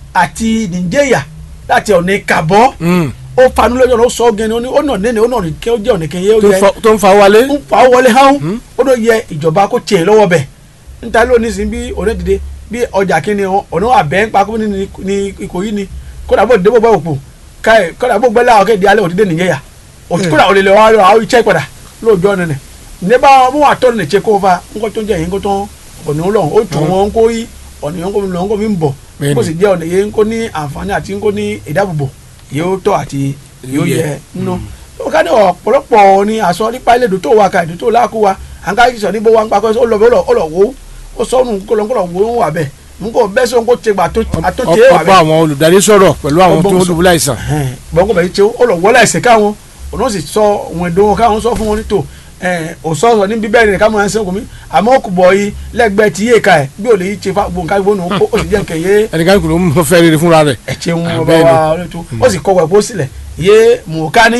S2: àti nìjẹ́yà láti ọ̀nà ìkàbọ̀
S1: Mm.
S2: ó fanu lọ́jọ́ náà ó sọ gẹ́ni ó ní ó nà nẹ́ni ó nà ní kẹ́ ó jẹ́ ọ̀nà kẹ́yẹ ó
S1: tó ń
S2: yẹ
S1: fa- tó ń fa wálé.
S2: ń fa wọlé hàn ó ló yẹ ìjọba kó tiẹ̀ lọ́wọ́ bẹ̀ níta ló ní sin bí ọ̀nà dìde bí ọjà kínní ọ̀nà àbẹ́ ń pa kó ní ní Ìkòyí ni kódà bó débò gbẹ́ òpó káyẹ̀ kódà bó gbẹ́ láwọn kéde alẹ́ òdìdé nìyẹn yà òtí kódà òlè lè wá lọ àwọn iṣẹ́ padà lóòjọ́ nìyẹn ní bá wọn wọn àtọ́ nìyẹn kó fa ńkọ́ tó ń jẹ́ yẹn kó tán ọ̀nà lọ́n ó tù wọn kó yí ọ̀nà yẹn kó mi lọ́n kó mi ń bọ̀
S1: Bẹ́ẹ̀ni.
S2: kó sì jẹ́ ọ̀nà yẹn kó ní àǹfààní àti kó ní ìdáàbòbò yóò tọ́ àti yóò
S1: Yẹ.
S2: yẹ nínú ó ká ní ọ̀pọ̀lọpọ̀ ni àsọ nípa ilé ìdò tó wà ká ìdò tó láàkú wa à ń ká sọ níbo wa ń pakọ́ ó lọ bẹ́ẹ̀ ó lọ wo ó sọnù kọlọ́nkọlọ́ wo ń wà bẹ́ẹ̀ n kò bẹ́ẹ̀ sọ n kò tẹ gbà tó tẹ wà
S1: ọ̀pọ̀
S2: bẹ́ẹ̀
S1: àwọn olùdarí sọ̀rọ̀ pẹ̀lú àwọn
S2: Ọgbọ́n
S1: tó ń
S2: sọ.
S1: dùbúlẹ̀ àìsàn.
S2: bọ́n kò bẹ́ẹ̀ tẹ ó lọ wọlé ẹsẹ̀ káwọn òun sì sọ òun èdè wọn káwọn sọ fún wọn nítò òsọ̀rọ̀ ní bíbẹ́ rẹ̀ káwọn ẹsẹ̀ kò mí àmọ́ kò bọ̀ yìí lẹ́gbẹ̀ẹ́ ti yé ká ẹ̀ bí ò lè yí ṣe fa gbòǹkà ìbónú ó sì jẹ́ nkẹ́ yé
S1: ẹnìkan kò ló ń fẹ́ rere fúnra rẹ̀.
S2: ẹ̀chẹ̀ ń
S1: Ah,
S2: ọba
S1: bẹ́ẹ̀
S2: wa ọlọ́tún ó sì kọ́ wẹ̀pọ̀ sílẹ̀ yé mùkání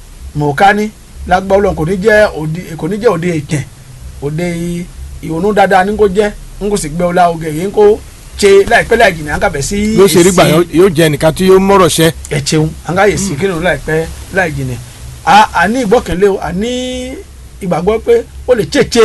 S2: mùkání lágbá ọlọ́run kò ní jẹ́ òde kò ní jẹ́ òde ìtẹ̀ òde ìhòòhùn dáadáa ní kò jẹ́ ń kò sì gbé ọlá oge yìí ń kò ṣe láìpẹ́ láì jìnnà àǹkà bẹ̀ sí
S1: yóò ṣe rí gbà yóò jẹ́ ẹnìkan tí yóò mọ̀rọ̀ ṣẹ́.
S2: ẹ̀chẹ̀ ń àǹkà yè sí kírun láìpẹ́ láì jìnnà àní ìgbọ́kànlé o àní ìgbàgbọ́ pé ó lè tètè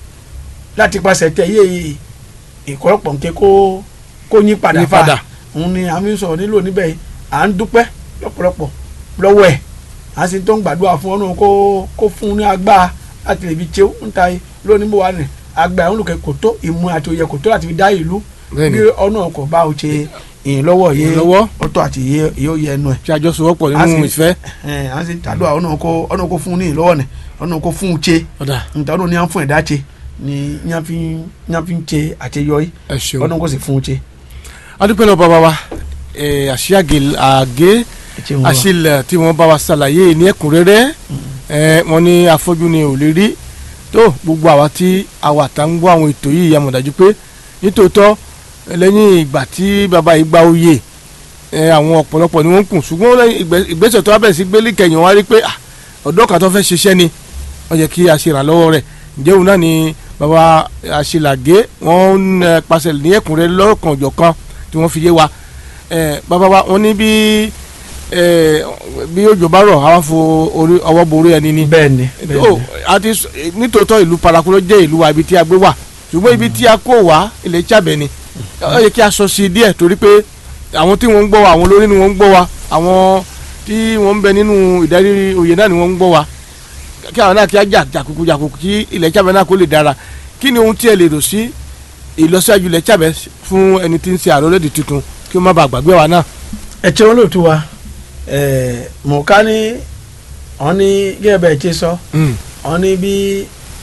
S2: láti pàṣẹ tẹ yé ìkọ́rọ̀pọ̀ nke kó kó yín padà
S1: Yí padà.
S2: òun ni àmì sọ̀rọ̀ nílò níbẹ̀ yìí à ń dúpẹ́ lọ́pọ̀lọpọ̀ lọ́wọ́ ẹ̀ à ń sì tó ń gbàdúrà fún ọ́nà kó kó fún un ní agbára láti lè fi ṣe ń ta yìí lónìí bó wà ní agbára òun lòkè kò tó ìmú àti òye kò tó láti fi dá ìlú
S1: Bẹ́ẹ̀ni.
S2: bí ọ̀nà kò bá o ṣe ìyìn lọ́wọ́ yìí
S1: Ìrànlọ́wọ́.
S2: ọ̀tọ̀ àti iye iye ó yẹ ẹnu ẹ̀
S1: tí a jọ sowọ́pọ̀
S2: a
S1: nínú
S2: sì-
S1: ìfẹ́.
S2: ẹ̀ à ń sì tàdúrà ọ̀nà kó ọ̀nà kó fún un ní ìlọ́wọ́ ni ọ̀nà kó fún un ṣe
S1: ọ̀dà
S2: nta ọ̀nà ní à ń fún ẹ̀dá ṣe ni yàn fi yàn fi ń ṣe àṣeyọrí
S1: ẹ ṣeun.
S2: ọ̀nà kó sì fún un ṣe.
S1: adúpẹ́ lọ bàbá wa ẹ̀, àṣìyàgè àgé
S2: ẹ ṣeun wa.
S1: àṣìlẹ̀ tí wọ́n bá wa ṣàlàyé ní ẹ̀kúnrẹ́rẹ́ ẹ̀, wọ́n ní afọ́jú ni ò lè rí tó gbogbo àwa tí àwa tá ń gbọ́ àwọn ètò yìí yà mọ̀ dájú pé nítòótọ́ lẹ́yìn ìgbà tí bàbá yìí gba oyè ẹ̀, àwọn ọ̀pọ̀lọpọ̀ ni wọ́n ń kùn ṣùgbọ́n lẹ́yìn ìgbẹ́- ìgbésẹ̀ tó wá bẹ̀rẹ̀ sí gbélé kẹyìn wá rí pé ah, ọ̀dọ́ kan tó fẹ́ ṣiṣẹ́ ni wọ́n yẹ kí a ṣe ìrànlọ́wọ́ rẹ̀ ǹjẹ́ òun náà ni bàbá àṣìlàgé wọ́n ń eh, pàṣẹ ní ẹ̀kúnrẹ́rẹ́ lọ́kàn ọ̀jọ̀kan tí wọ́n fi yé wa Eh, bàbá wa wọ́n ní bí eh, bí òjò bá rọ̀ àwọn fo orí ọwọ́ borí ẹni ni
S2: bẹ́ẹ̀ ni bẹ́ẹ̀
S1: ó
S2: ni
S1: àti s- nítòótọ́ ìlú paraku ló jẹ́ ìlú wa ibi tí a gbé wà ṣùgbọ́n ibi tí a kó wá ilẹ̀ Ìṣàbẹ̀ ni ó yẹ kí a sọ sí i díẹ̀ torí pé àwọn tí wọ́n ń gbọ́ wa àwọn olórí ni wọ́n ń gbọ́ wa àwọn tí wọ́n ń bẹ nínú ìdarí oyè náà ni wọ́n ń gbọ́ wa kí àwọn náà kí á jà jàkùkù jàkùkù kí ilẹ̀ Ìṣàbẹ̀ náà kó lè dára kí ni ohun tí ẹ lè rò sí ìlọsíwájú ilẹ̀ Ìṣàbẹ̀ fún ẹni tí ń ṣe àrólẹ́dì tuntun kí ó má bàa gbàgbé wa náà.
S2: ẹ tí wọn lóòótọ́ wa ẹ mọ̀ká ní wọn ní gẹ́gẹ́ bẹ́ẹ̀ ṣe sọ wọn ní bí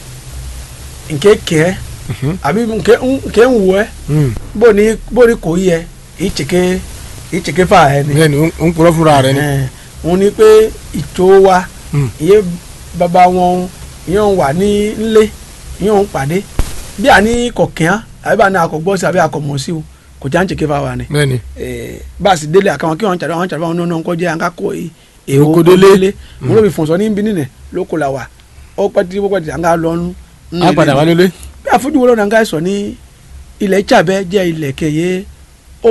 S2: nkeke àbí nke nke ń wù ẹ bó ní bó ní kò yẹ ìchèké ìchèké fà ẹ ni
S1: bẹ́ẹ̀ ni ó ń purọ́ fúnra rẹ̀ ni.
S2: Ẹ, wọn ní pé ìtò wa
S1: Mm.
S2: iye bàbá wọn yóò wà ní nlé yóò ń pàdé bí a ní kọ̀kẹ́án àbí bá a ní akọ̀gbọ́ sí àbí akọ̀mọ̀ sí o kò já ń chèké fà wa ni
S1: bẹ́ẹ̀ ni
S2: eh, báàsì délé àkàwọn kí wọn tàbí wọn tàbí wọn nínú nǹkan jẹ àǹkà kó èèwọ
S1: Oko délé.
S2: wọn ló fi fọ̀nsọ ní bíní nẹ lóko la wà ó pẹ́ tí wọ́n pẹ́ àǹkà lọ́nu.
S1: a padà wá nílé.
S2: bí àfojúwo lọ́nà àǹkà sọ ní ilẹ̀ Ìṣàbẹ̀ jẹ́ ilẹ̀ kẹyẹ ó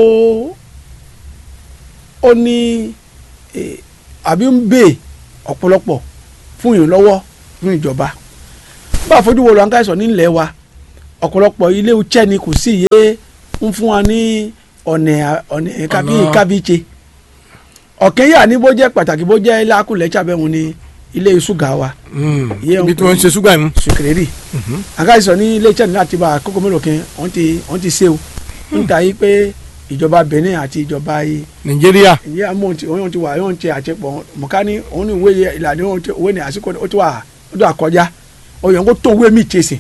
S2: ó ní eh, àbí ń bè ọ̀pọ̀lọpọ̀ fún ìrànlọ́wọ́ fún ìjọba bá àfojúwo lọ́nà àǹkà sọ ní ilẹ̀ wa ọ̀pọ̀lọpọ̀ ilé iṣẹ́ ni kò sí iye ń fún wa ní ọ̀nà ọ̀nà kábí
S1: Ọ̀nà-
S2: kábíyèsè ọ̀kẹ́ yà ní bó jẹ́ pàtàkì bó jẹ́ lákùlẹ̀ Ìṣàbẹ̀ wọn ni ilé ṣúgà wa Iye
S1: ibi tí wọ́n ń ṣe ṣúgà yìí.
S2: sùkìrẹ́rì àgáyìsọ ní ilé iṣẹ́ ní láti bá àkókò mélòó kan wọ́n ti wọ́n ti ṣe o níta yìí pé ìjọba Benin àti ìjọba yìí
S1: nàìjíríà
S2: ìyá mọ̀ ti wọ́n ti wà wọ́n ti àṣepọ̀ mọ̀ká ní òun ní ìwé yẹ ìlànà òun ti òwe ní àsìkò ó ti wà ó ti wà kọjá òyìn kó tó òwe mi tẹ̀sí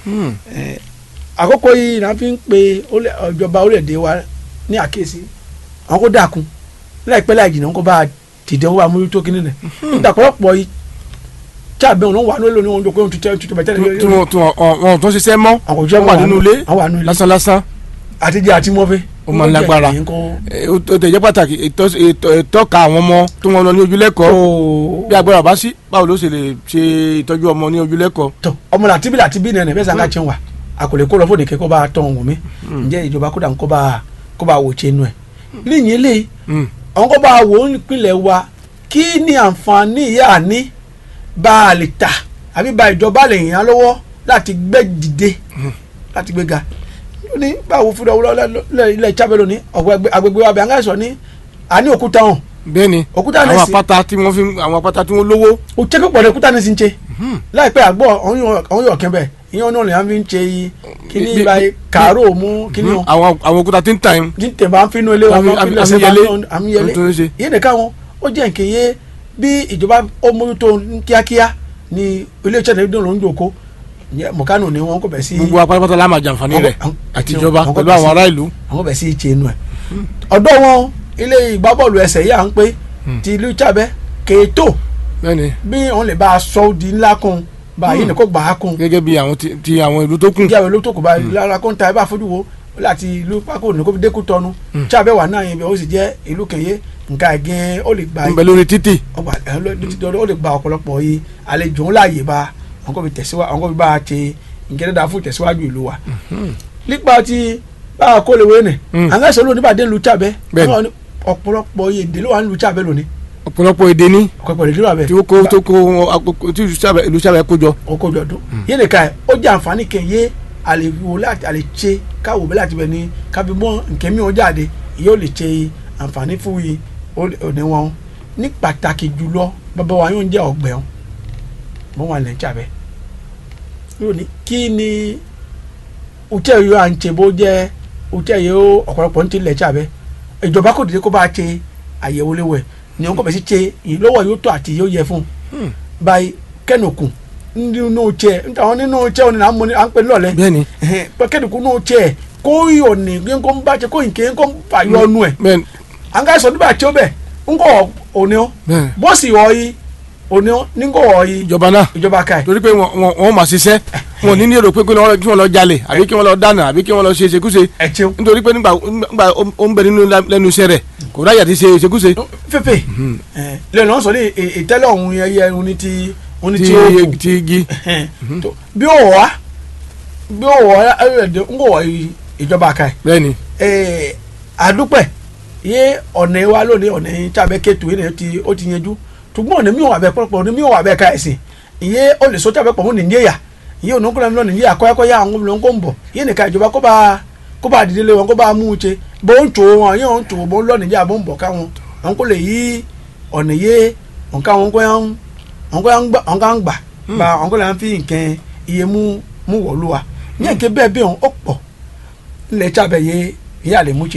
S2: àkókò yìí náà fi ń pe olè- ìjọba orílẹ̀-èdè wa ní àkíyèsí àwọn kó dàkún láìpẹ́ láì jìnnà wọn kó bá a dìde wọn bá a mójútó kínní nẹ̀ níta pọ̀lọpọ̀ yìí tíàbẹ̀ wọn wà lórí wọn jókòó tuntun tuntun bẹ̀tẹ̀
S1: tí wọ́n tí wọ́n wọn tó ṣiṣẹ́ mọ́
S2: àwọn òṣìṣẹ́
S1: wọ́n wà nínú ilé
S2: àwọn wà nínú ilé
S1: lásán lásán
S2: àtijọ́ àti mọ́fẹ́.
S1: Ó máa ń lágbára. Eh, ó ó tẹ̀ jẹ́ pàtàkì ìtọ́- ìtọ́- ìtọ́ka àwọn ọmọ tó wọn lọ ní ojúlẹ́kọ̀ọ́ bí agbára bá sí báwo ló ṣe lè ṣe ìtọ́jú ọmọ ní ojúlẹ́kọ̀ọ́.
S2: tọ ọmọ làtí bí làtí bí nẹnẹ bẹ́ẹ̀ sàn ká tiẹ̀ wà àkòlè kó lọ fún òdìkẹ́ kó bá tọ̀ wọ̀n mi ǹjẹ́ ìjọba kó dà kó bá kó bá wò tiẹ̀ nù ẹ̀. níyìn lè
S1: Mm.
S2: àwọn kó bá wò ó nípìnlẹ̀ wa kí ni àǹfààní ìyá àní bá a lè tà àbí bá ìjọba lè yàn án lọ́wọ́ láti gbé dìde láti gbé ga ní báwo fúnra wọlé ilẹ̀ Ìṣàbẹ̀ lónìí ọ̀gbẹ́ agbègbè wa bẹ̀ àǹgáyé sọ ní àní òkúta hàn
S1: bẹ́ẹ̀ ni
S2: òkúta
S1: àwọn
S2: nẹ́sì
S1: àpáta tí wọ́n fi àwọn àpáta tí wọ́n lówó.
S2: o jẹ́ pípọ̀ ní òkúta nẹ́sì ń ṣe láìpẹ́ àgbọ̀ ọ̀hún yọ̀ kẹ́bẹ̀ ìyẹn náà lè á fi ń ṣe yìí kíní
S1: Bí- bí-
S2: báyìí kàárò mú kíní
S1: Mhm.
S2: wọn
S1: àwọn àwọn òkúta tí ń tà yín.
S2: ní tẹ̀ bá ń finú ilé wọn
S1: Àmì-
S2: máa ń fi
S1: àmì-
S2: lẹ́sẹ̀ bá
S1: àmìyẹlé.
S2: ń àmìyẹlé
S1: Ohun tó ń ṣe.
S2: ìyẹn nìkan wọn ó jẹ́ nǹkan yé bí ìjọba ó mójútó ní kíákíá ní ilé iṣẹ́ náà ló ń jòkó mọ̀kánù ni wọn kò bẹ̀ sí
S1: gbogbo apátápátá la máa jàǹfààní rẹ̀
S2: Àwọn-
S1: àtijọba
S2: àwọn-
S1: pẹ̀lú àwọn ará ìlú.
S2: àwọn bẹ̀ sí ìṣe inú ẹ̀ ọ̀dọ́ wọn ilé ìgbábọ́ọ̀lù ẹsẹ̀ yìí à ń pé ti ìlú Ìṣàbẹ̀ kèétò
S1: bẹ́ẹ̀ ni
S2: bí wọn lè bá a sọ di ńlá kun bá a yìí ní kó gbà á kun
S1: gẹ́gẹ́ bí àwọn ti- ti àwọn ìlú tó kù.
S2: ìjà ìlú tó kù bá lára kó ń ta ẹ bá fojú wo láti ìlú pákó ní kó fi dékú tọnu Ìṣàbẹ̀ wà náà yẹn bẹ ó sì jẹ́ ìlú kẹyẹ nǹkan ẹ̀gẹ́ ó lè gba
S1: ń bẹ lórí títì.
S2: ọgbà ẹ̀ ló ti dọ́dọ́ ó lè gba ọ̀pọ̀lọpọ̀ yìí àlejò ńlá yìí bá àwọn kò fi tẹ̀síwájú àwọn kò fi bá a ṣe nǹkan dáadáa fún ìtẹ̀síwájú ìlú wa. nípa ti bá a kó lè wé nì
S1: Mm.
S2: àwọn ẹ̀sọ́ lónìí bá dé lu Ìṣàbẹ̀
S1: Bẹ́ẹ̀ni.
S2: àwọn ọ̀pọ̀lọpọ̀ yìí èdè ló wà ní lu Ìṣàbẹ̀ lónìí
S1: ọ̀pọ̀lọpọ̀ èdè ní
S2: ọ̀pọ̀lọpọ̀ èdè ló wà bẹ́ẹ̀
S1: tí ó kó tó kó àkókò tí ìlú Ìṣàbẹ̀- ìlú Ìṣàbẹ̀ kó jọ.
S2: ọkọ jọdún yé nìkan ẹ ó jẹ àǹfààní kẹyẹ àlèwò láti àlè ṣe káwọ bẹ láti bẹ ní kábí mọ nkẹ mi ò jáde yóò lè ṣe àǹfààní fún yìí òní wọn ní pàtàkì jùlọ bàbá wa yóò jẹ ọgbẹ wọn wọn wà lẹ́yìn Ìṣàbẹ̀ yóò ní kí ni òtẹ́ yóò à ń ṣe bó jẹ́ òtẹ́ yóò ọ̀pọ̀lọpọ̀ ń tilẹ̀ Ìṣàbẹ̀ ìjọba kò dìde kó bá ṣe àyẹ̀wò léwẹ̀ ni wọn kò bẹ̀ sí ṣe ìlọ́wọ́ yóò tó àti yóò yẹ fún un báyìí kẹ́nùkù nínú tiẹ̀ nítawọn nínú tiẹ̀ òní à ń mọ ní à ń pè lọ́lẹ̀
S1: bẹ́ẹ̀ ni
S2: pé kẹ́nùkù nínú tiẹ̀ kó yọ̀ ní kí n kó ń bá tiẹ̀ kó yìí kí n kó ń fà yọ ọ́nù ẹ̀
S1: bẹ́ẹ̀ ni
S2: à ń ká sọ nígbà tí ó bẹ̀ ń kọ́ òní ọ́
S1: bẹ́ẹ̀ ni
S2: bọ́ọ̀sì ọ̀ yìí òní ọ́ ní kọ́ ọ̀ yìí
S1: ìjọba náà
S2: ìjọba ká ẹ̀
S1: torí pé wọn wọn- wọn máa ṣiṣẹ́ wọn ò ní ní èrò pé kí wọ́n kí wọ́n lọ jalè àbí kí wọ́n lọ dáná àbí kí wọ́n lọ ṣe ṣekúṣe
S2: ẹ̀ tiẹ̀
S1: nítorí pé nígbà nígbà ó ń bẹ nínú lẹ́nu iṣẹ́ rẹ̀ kò ráyà ti ṣe ṣekúṣe
S2: fẹ́fẹ́ lẹ́nu ọ̀sán ní ìtẹ́lẹ̀ ọ̀hún yẹn yẹ ohun ní ti ohun ní
S1: ti
S2: ti ó kù
S1: ti igi
S2: tó bí ó wà bí ó wọ ẹ̀ẹ́dẹ̀ ń wọ ìjọba ká ẹ̀
S1: bẹ́ẹ̀ni
S2: ee adúpẹ́ yé ọ̀nà wa lónìí ọ̀nà tábẹ́ kétu yìí ti ó ti yanjú ṣùgbọ́n ọ̀nà mi ò wà bẹ́ẹ̀ pọ̀pọ̀ ọ̀nà mi ò wà bẹ́ẹ̀ ká ẹ̀sìn ìyé ó lè sọ tábẹ́ pọ̀ mọ́ nìyẹn ìyé ònà kúrẹ́ mi lọ nìyẹn àkọ́yẹ́kọ́ yá àwọn ọmọ ń bọ̀ yé nìka ìjọba kó bá kó bá dìde lé wọn kó bá mú un ṣe bó ń tò wọn yé wọn ń tò bó ń lọ nìyẹn bó ń bọ̀ káwọn wọn kó lè yí ọ̀nà yé wọn ká wọn kó yá ń wọn kó yá ń gbà wọn ká ń gbà bá wọn kó lè fi nǹkan iye mú mú wọ̀lú wa ní ẹ̀kẹ́ bẹ́ẹ̀ bẹ́ẹ̀ wọn ó pọ̀ ńlẹ̀ tábẹ́ yé ìyá lè mú ṣe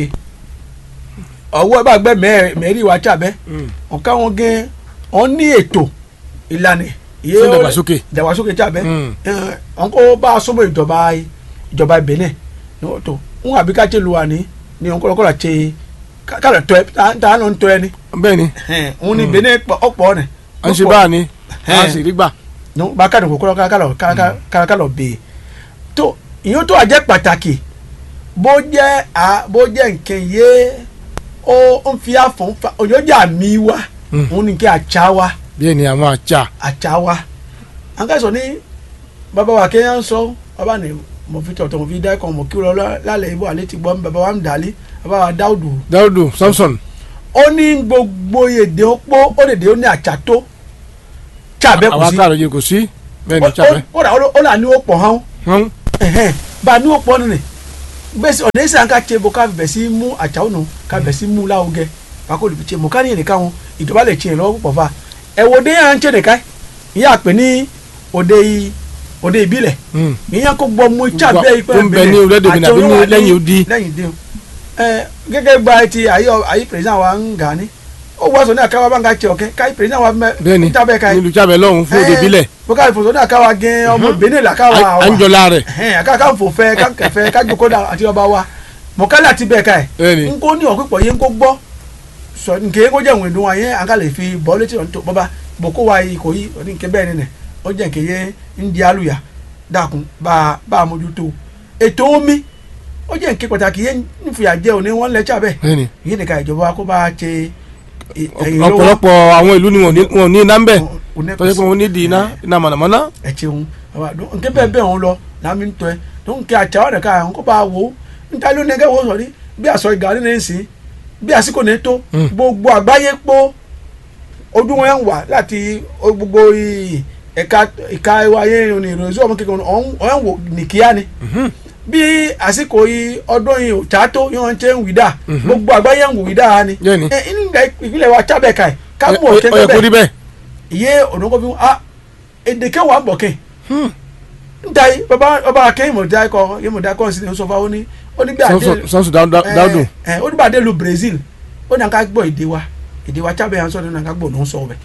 S2: ọwọ́ bá gbẹ́ mẹ́rin wa tábẹ́ ọ̀ká wọn gẹ́ wọn ní ètò ìlànà iye
S1: Fún ìdàgbàsókè.
S2: ìdàgbàsókè tábẹ́
S1: Mm.
S2: wọn kó bá a sọmọ ìjọba ìjọba Benin ní wọn tó wọn àbí ká tẹ lu wa ní ní wọn kọ́lọ́kọ́lọ́ ṣe kálọ̀ tọ́ ẹ tá a lọ ń tọ́ ẹ ní
S1: bẹ́ẹ̀ni
S2: wọn ní Benin ọ̀pọ̀ ni
S1: à ń ṣe báà ni a sì rí gbà
S2: ní wọn bá kàdùn kó kọ́lọ́ kálọ̀ kálọ̀ bèè tó ìyẹn tó àjẹ́ pàtàkì bó jẹ́ à bó jẹ́ nǹkan yé ó ń fi àfọ̀n fa òyòjà mi wa
S1: Mm.
S2: òun ní kí àtsá wa
S1: bẹ́ẹ̀ni àwọn àjà
S2: àtsá wa an ká sọ ní bàbá wa kéèyàn sọ bàbá ni mo fi tọ̀tọ̀ mo fi dá ẹ̀kọ́ mo kí lọ lálẹ́ ibò àlẹ́ ti gbọ́ mi bàbá wa ń dàlí bàbá wa dáwùdù
S1: dáúdù samson
S2: ó ní gbogbo èdè ó pọ̀ ó lè dé ó ní àtsá tó tsàbẹ́ kù
S1: àwọn
S2: sí
S1: akáàrọ̀ yìí kò sí bẹ́ẹ̀ni
S2: Ó-
S1: tsabẹ́
S2: ó- ó là ó là ní ó pọ̀ hàn
S1: hàn
S2: ẹhẹn bá a ní o pọ nínú bẹsẹ ọdẹ ẹsẹ àǹkà tse bọ ká bẹ sí mú àtsàwọn nù ká bẹ sí mú láwùgẹ wàá kó lè fi tse mọ ká ní ẹnìkan wọn ìjọba lè tse lọ́wọ́ púpọ̀ fa ẹwọ dé yàn ń tse nìkan ìyá pè ní òde yìí òde ìbílẹ̀ ìyẹn kó gbọ́ mú ìtsà
S1: Gbọ́-
S2: bẹ́ẹ̀ yìí
S1: tó ń bẹ ní orílẹ̀-èdè Benin àbí ní lẹ́yìn odi.
S2: lẹ́yìn odi ẹ gẹ́gẹ́ gba ti ayé ayé pèrèsìdàn wa ń gà ní ó wá sọ ní àkáwá bá ń ka tse ọ̀kẹ́ káyé pèrèsìdàn wa mẹ
S1: bẹ́ẹ̀ni
S2: tábẹ́ káyé
S1: nílùú tsabẹ́ lọ́hùn fún òde bílẹ̀
S2: bó káyé fòsò ní àkáwá gẹ́ ọmọ Benin làkáwá
S1: à ń jọlá rẹ̀
S2: ẹhẹn aka kan fò fẹ kan kẹfẹ kan joko da àti ọba wa mọkálẹ àti bẹ́ẹ̀ ká ẹ
S1: bẹ́ẹ̀ni
S2: nko ní ọpípọ yẹn nko gbọ́ sọ nke yẹn kó jẹ ìwé ìdùn wa yẹn aka lè fi bọ létí ọ̀n tó bọba boko wa yìí kò yí ọdún nke bẹ́ẹ̀ nínú ó jẹ nke yẹn ń di aluya dàkún bá a bá a mójútó ètò omi ó jẹ nke pàtàkì yẹn ń fìyà jẹ òní wọn lẹtsà bẹ́ẹ̀
S1: bẹ́ẹ̀ni
S2: yẹn nìkan ìjọba kó bá a ṣe ẹ- ẹ̀yìn lọ́wọ́.
S1: ọ̀pọ̀lọpọ̀ àwọn ìlú ni wọn ò ní- wọn ò ní iná ń bẹ̀
S2: Ò ní
S1: tọ́jú pé wọn ní di iná iná mọ̀nàmọ́ná
S2: ẹ ṣeun àwa dùn nke bẹ́ẹ̀ bẹ́ẹ̀ òun lọ làmì ń tọ́ ẹ tó ń kí àtsá ọ̀rẹ́ ká àwọn kó bá a wò ó níta ló ní ẹgẹ́ wo sọ̀rí bí àsọ ìgbà nínú ẹ̀ ń sìn bí àsìkò ní tó
S1: Mm.
S2: gbogbo àgbáyé pọ̀ ojú wọn ń wà láti o- gbogbo i- ẹ̀ka ìka ayé ní ìròyìn ọmọ kékeré ọ̀hún ọ̀hún wò nìkíyà ni bí àsìkò yìí ọdún yìí ò tá tó yọ̀ ń ṣe ń wìdá gbogbo àgbáyé ń wò wìdá ni
S1: Bẹ́ẹ̀ni.
S2: ẹ inú ìgbà ìpínlẹ̀ wa tábẹ̀ ká ẹ̀ ká mú
S1: Ó- ó
S2: ọ̀kẹ́
S1: ó yẹ kó rí bẹ́ẹ̀
S2: iye onoko fi ah èdè kẹwàá bọ̀ kẹ́ nta yi baba baba akẹ́yìn mọ̀dá kọ yẹ mọ̀dá kọ́ sí ni ó sọ fún wa ó ní ó ní bí adé
S1: sansu dáúdù
S2: ẹ ẹ ó ní bí adé lu Brazil ó ní àká gbọ́ èdè wa èdè wa chábẹ́ yẹn sọ ní àká gbọ́ ló ń sọ ọbẹ̀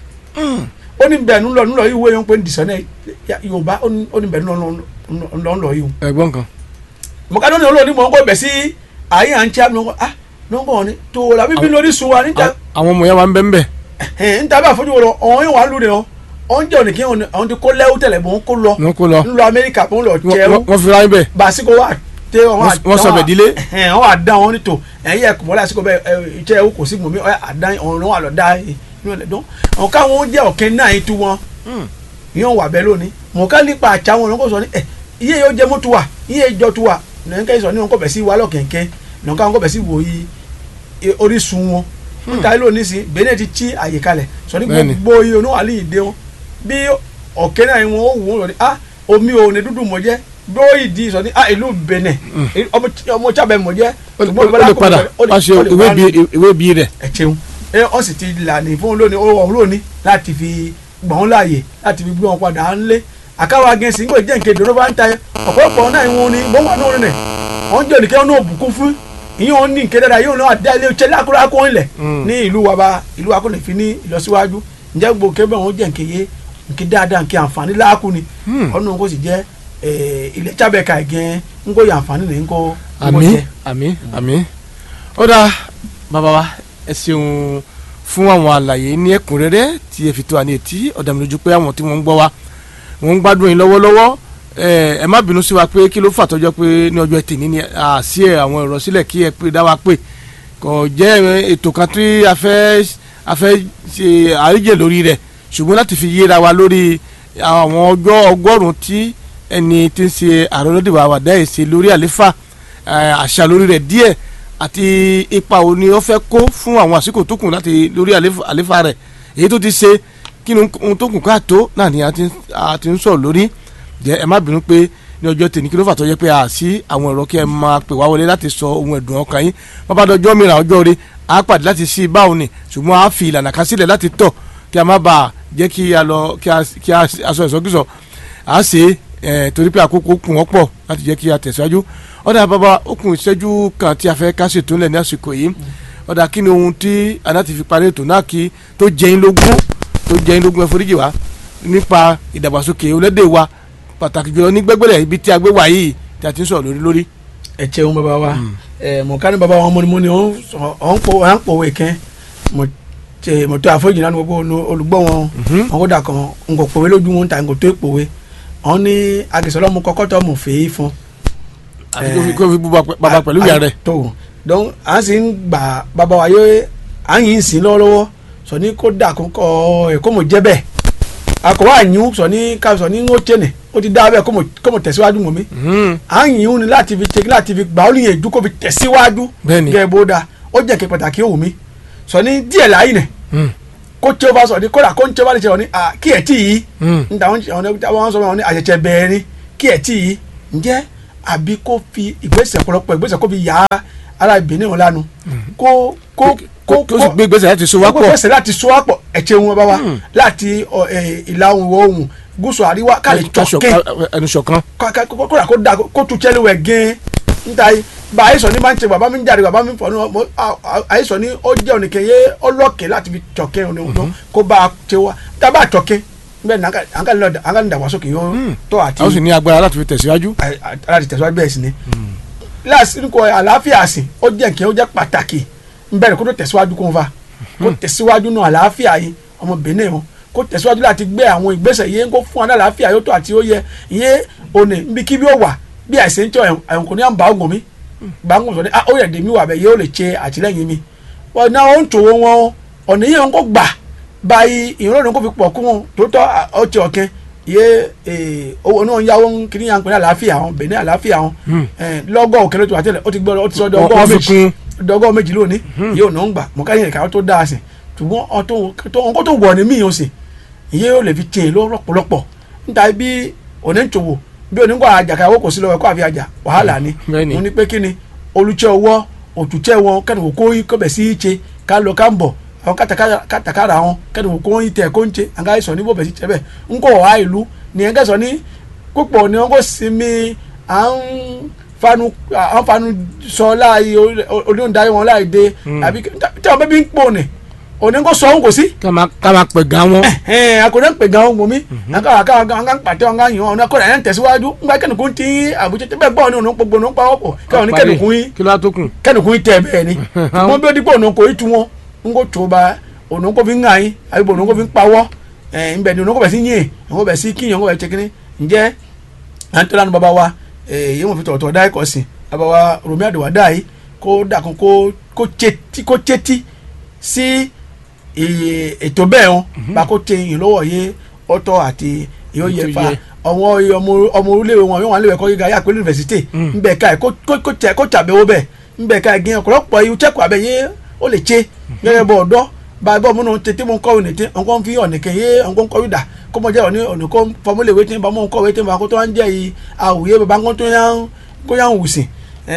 S2: ó ní bẹ́ẹ̀ nulọ̀ nulọ̀ yìí wo yẹn pé ndìsọ́ náà Yorùbá ó ní ó ní bẹ́ẹ̀ nulọ̀ nulọ̀ nulọ̀ yìí o
S1: ẹ̀gbọ́n kan
S2: mọ̀kádọ́ ni olóòní mọ̀ ń kọ́ bẹ̀ sí ayé à ń tí a nù ah nùkọ́ ni tó o la bíbí lórí sun wa níta
S1: àwọn ọmọ yẹn wà ń bẹ́ ń bẹ̀
S2: ẹ̀ níta bá fojú wo lọ ọ̀hún yẹn wà lóde ọ ọ̀hún jẹ́ òní kí ọ̀hún ti kó lẹ́wọ́ tẹ̀lẹ̀ bọ̀ ń kó lọ
S1: wọn kó lọ
S2: ńlọ Amẹ́ríkà bọ̀ ń lọ
S1: Wọ́n-
S2: jẹun
S1: wọ́n wọ́n fi ráyìn bẹ̀
S2: basiko wa tẹ wọn
S1: Wọ́n- wọ́n sọbẹ̀ dílé.
S2: ẹ wọn wà dán wọn nítò ẹyẹ ẹkùnmọ́ lásìkò bẹ́ẹ̀ ẹ ìṣe ẹwọ kò sí gbòmí ọ àdán ọ̀run wà lọ dá inú ẹ̀ dán àwọn káwọn jẹ́ ọ̀kẹ́ náà yìí tú wọn yíyan wà bẹ́ẹ̀ lónìí mọ̀ ká nípa àtsá wọn lọ́kọ̀ sọ ní ẹ iye yóò jẹ́ mọ́tò wa iye ìjọ tu wa nìkan sọ ní wọn kọ̀ bẹ̀ sí wa lọ́kẹ̀kẹ́ nìkan wọn kọ̀ bẹ̀ sí wò yí e- orísun wọn níta ilé òní sí Benin ti tí àyè kalẹ̀ sọ ní
S1: Bẹ́ẹ̀ni.
S2: gbogbo iye oníwàlì ìdè wọn bí ọ̀kẹ́ náà wọn ó wù wọn lọ ní ah omi ò ní dúdú mọ̀ jẹ́ bó ìdí sọ ní ah ìlú Benin ọmọ ọmọ chábẹ̀ mọ̀ jẹ́
S1: ó lè
S2: ṣùgbọ́n
S1: ó lè
S2: ìbálòpọ̀
S1: padà
S2: ó lè-
S1: wá ṣe
S2: ó lè
S1: ìwé
S2: wá
S1: bí ìwé bí rẹ̀
S2: ẹ ṣeun ẹ ọ sì ti lànà fún lónìí ó wọ̀ lónìí láti fi gbọ̀n láàyè láti fi gbé wọn padà ńlé àkáwá gẹ̀ẹ́sì ńgbè jẹ́ nǹkan ìdúró bá ń ta ẹ ọ̀pọ̀lọpọ̀ náà ìwọ̀n ni bó wà lórí rẹ̀ wọ́n jẹ́ ònìkẹ́ wọn bùkún fún ìyẹn wọn ní nǹkan dáadáa yóò náà dá ilé iṣẹ́ lákúrákó ńlẹ̀
S1: Mm.
S2: ní ìlú wa bá ìlú wa kò lè fi ní ìlọsíwájú ǹjẹ́ gbogbo kébẹ̀ wọn jẹ́ nǹkan yé nǹkan dáadáa nǹkan àǹfààní láàkú ni
S1: Hmm.
S2: ọ̀nà kò sì jẹ́ eh, ilẹ̀ chábẹ́ka ẹ̀gẹ́ ńkó yẹ àǹfààní ní ńkó ńkó
S1: àmì
S2: jẹ́.
S1: àmì àmì ó dáa bàbá wa ẹ ṣeun fún àwọn àlàyé ní ẹ̀kúnrẹ́rẹ́ tí ẹ fi tó àní etí ọ̀dà mi lójú pé àwọn tí wọ́n ń gbọ́ wa wọ́n ń gbádùn yín lọ́wọ́lọ́wọ́ ẹ ẹ má bínú sí wa pé kí ló fà tọ́jọ́ pé ní ọjọ́ ẹtì ní ni àṣì ẹ àwọn ọ̀rọ̀ sílẹ̀ kí ẹ pé dá wa pé kò jẹ́ ètò kan tí a fẹ́ a fẹ́ ṣe àríjẹ lórí rẹ̀ ṣùgbọ́n láti fi yéra wa lórí àwọn ọjọ́ ọgọ́rùn-ún tí ẹni tí ń ṣe ààrẹ olódìbò àwàdà ẹ̀ ṣe lórí àléfà eh, àṣà lórí rẹ̀ díẹ̀ àti ipa wo ni ó fẹ́ kó fún àwọn àsìkò tó kù láti lórí àléfà àléfà rẹ̀ èyí tó ti ṣe kí ni ohun tó kù káàtó náà ni a ti a ti ń sọ̀rọ̀ lórí jẹ́ ẹ má bínú pé ní ọjọ́ tèmi kí ló fà tó jẹ́ pé a sí àwọn ẹ̀rọ kí ẹ máa pè wá wọlé láti sọ ohun ẹ̀dùn ọkàn yín wọ́n bá dọjọ́ mìíràn ọjọ́ rí a pàdé láti sí báwo ni ṣùgbọ́n a fi ìlànà kan sílẹ̀ láti tọ̀ kí a má bàa jẹ́ kí a lọ kí a kí a aṣọ ìsọkúsọ a ṣe é torí pé àkókò kù wọ́n pọ̀ láti jẹ́ kí a tẹ̀síwájú ọ̀dà bàbá ó kù ìṣẹ́jú kan tí a fẹ́ ká ṣètò ńlẹ̀ ní àsìkò yìí ọ̀dà kí ni ohun tí aná ti fi parí ètò náà kí tó jẹ́ yín lógún tó jẹ́ yín lógún ẹ foríjì wá nípa ìdàgbàsókè olédè wa pàtàkì jùlọ ní gbẹgbẹrẹ ibi tí a gbé wá yìí tí a ti ń sọ̀rọ̀ lórí lórí.
S2: ẹ ṣeun bàbá wa ẹ mọ ká ní bàbá wa mọ́nimọ́ni ọ̀n pò ọ̀n pòwe kẹ́ mo tẹ mo tó àforíjì náà ní gbogbo olùgbọ́ wọn wọn kó dà kan n kò pòwe lójú wọn ta n kò tó pòwe wọn ní agisọ́lọ́ mu kọ́kọ́ tó mu fèé fún.
S1: àti kó fi kó fi bú bàbá pẹ̀lú ìyá rẹ̀.
S2: tó donc à ń sì ń gbà bàbá wa yóò à ń yìn sí lọ́wọ́lọ́wọ́ sọ ní kó dà kó kọ́ ẹ̀ kó mo jẹ́ bẹ́ẹ̀ akọ̀wé àyìn sọ ní ká sọ ní ń ó tẹ̀lé ó ti dá bẹ́ẹ̀ kó mo tẹ̀síwájú mọ́ mi à ń yìn ní láti fi tẹ̀kí láti fi gbà ó lè yẹn ju kó fi tẹ̀síwájú
S1: Bẹ́ẹ̀ni.
S2: gẹ́gẹ́ bó da ó jẹ́ kí pàtàkì ó wù mí sọ ní díẹ̀ láyé nẹ̀ kó tí o bá sọ ní kódà kó ń tí o bá lè ṣe ọ ní à kí ẹ̀ tí yìí ń ta wọn sọ wọn ní àṣẹṣẹ bẹ̀rẹ̀ ni kí ẹ̀ tí yìí ǹjẹ́ àbí kó fi ìgbésẹ̀ ọ̀pọ̀lọpọ̀ ìgbésẹ̀ kó fi yà á ara Benin wọn lánu kó kó kó
S1: tó sì gbé ìgbésẹ̀ láti so wá
S2: kó
S1: pọ̀
S2: gbèsè láti so wá pọ̀ ẹ̀jẹ̀ wọn bá wa láti ọ, ẹ, ìlà oòrùn ìwọ̀ oòrùn gúúsù àríwá káàlì tọ̀kẹ́
S1: ẹnu ṣọ̀kan.
S2: kódà kó da kó tu chẹ́lẹ̀ wẹ̀ gẹ́ẹ́ níta yìí bá àyíṣọ ní máa ń ṣe bàbá mi ń jáde bàbá mi ń fọ ní ọmọ àyíṣọ ní ó jẹ́ ònìkẹ́ yé ọlọ́kẹ́ láti fi tọ̀kẹ́ òní ọdún kó bá a ṣe wá tá a bá tọ̀kẹ́ bẹ́ẹ̀ ni àǹkà ní ìdàgbàsókè yóò tó àti
S1: a ó sì ní agbára láti fi tẹ̀síwájú.
S2: láti tẹ̀síwájú bẹ́ẹ̀ sì ni lásìkò àlàáfíà sí ó jẹ́ nǹkan ó jẹ́ pàtàkì ń bẹ̀rẹ̀ kó tó tẹ̀síwájú kó ń fa kó tẹ̀síwájú náà àlàáfíà yìí ọmọ Benin wọn kó tẹ̀síwájú láti gbé àwọn ìgbésẹ̀ yẹn kó fún wọn àlàáfíà yóò tó àti ó yẹ ìyẹn òní níbi kí bí ó wà bí àìsàn tí ẹ̀wọ̀n kò ní à ń bá ògùn mi bá ń gùn sọ ní ó yẹ dèmí wà bẹ́ẹ̀ yóò lè ṣe àtìlẹ́yìn mi wọn náà ó ń tòwó wọn ọ̀nà yẹn kó gbà báyìí ìrọ̀lẹ́ kó fi pọ̀ kú wọn tó tọ́ ọtí ọ̀kẹ́ iye owó náà ń yáwó ń kiri yàn pé ní àlàáfíà wọn Benin àlàáfíà wọn lọ́gọ́ òkèlè tó wà tẹ́lẹ̀ ó ti gbọ́ ó ti sọ
S1: Wọ́n-
S2: dọ́gọ́
S1: wọ́n fi
S2: méjì
S1: kún.
S2: dọ́gọ́ méjì lónìí yóò náà ń gbà mọ káyọ̀ ìkàwé tó dáa sí ṣùgbọ́n ọkọ tó wọ̀ ní míì ó sì iye yóò lè fi tiẹ̀ lọ́pọ̀lọpọ̀ níta bí òní ń tòwò bí òní ń kọ́ àjàkà owó kò sí lọ́wọ́ ẹ̀kọ́ àfi àjà wàhálà ni
S1: Bẹ́ẹ̀ni.
S2: mo ní pé kí ni olùtsẹ́ ọwọ́ òtútsẹ́ wọn kẹ́ni wò kó yí kọ́bẹ̀ sí í ṣe ká lọ ká ń bọ̀ àwọn kátàkárà- kátàkárà wọn kẹ́ni wò kó yí tẹ̀ kó ń ṣe àga ìsọ̀ ní bọ̀bẹ̀ sí tẹ́ bẹ̀ ń kọ́ wá ìlú ní ẹ̀ńkẹ́ sọ ní púpọ̀ ni wọ́n kò sinmi à ń fanu à ń fanu sọ láàyè olóńdarí wọn láì dé àbí tí àwọn bẹ́bí ń pò ní òní kò sọ òun kò sí
S1: ká máa ká máa pẹ̀ gan wọn.
S2: ẹn akọ̀dọ̀ ń pè gan ọgbọ̀n mi àká àká àká àká ń pàtẹ́ ọ̀gá yìí ọ̀nà akọ̀dọ̀ ẹ̀ ń tẹ̀síwájú ńgbà kẹ́nìkún tí àbújá tẹ́ bẹ́ẹ̀ gbọ́ ní òun gbogbo òun pa ọ̀pọ̀ káwọn ní kẹ́nìkún yín
S1: kí ló á tó kù.
S2: kẹ́nìkún yín tẹ̀ bẹ́ẹ̀ ni wọ́n bí ó dípò òun kò í tu wọn ń kò tó ba òun kò fi ń hàn yín àbí òun kò fi ń pawọ́ ẹ̀ ń bẹ̀ ni òun kò bẹ̀ sí yín òun kò bẹ̀ sí kíyàn òun kò bẹ̀ tẹkínní ǹjẹ́ à ń tọ́lá ní bàbá wa èyí wọn fi tọ̀tọ̀ dá ẹ̀kọ́ sí bàbá wa Rọ̀mí Àdìwádà yìí kó dàkún kó kó tsetí kó tsetí sí iye ètò bẹ́ẹ̀ wọn bá kó tẹ ìyìn lọ́wọ́ yé ọ̀tọ̀ àti yóò yẹ
S1: Ètò
S2: fa
S1: yẹ.
S2: ọmọ ọmọ ọmọ orílẹ̀-èdè wọn yóò wà nílẹ̀ ẹ̀kọ́ gíga yà pé yunifásitì ńbẹ̀ ká ẹ̀ kó kó kó tẹ kó tàbẹ̀wò bẹ̀ ńbẹ̀ ká ẹ̀ gé ọ̀pọ̀lọpọ̀ ìwé tẹ́kọ̀ abẹ yé ó lè tse gẹ́gẹ́ bọ̀ ọ̀dọ́ bá a bọ̀ múnú tètè mú kọ́wé nìtẹ́ ọ̀nkọ́ fi ọ̀nìkẹ́ yé ọ̀nkọ́ kọ́wé dà kó mọ̀ jẹ́ ọ̀ní ọ̀nìkọ́ fọmúlẹ̀ wé tí bá mọ̀ kọ́wé tí bá kó tó wá ń jẹ́ yìí àwòye bàbá ńkọ́ tó yá ń kó yá ń wù sí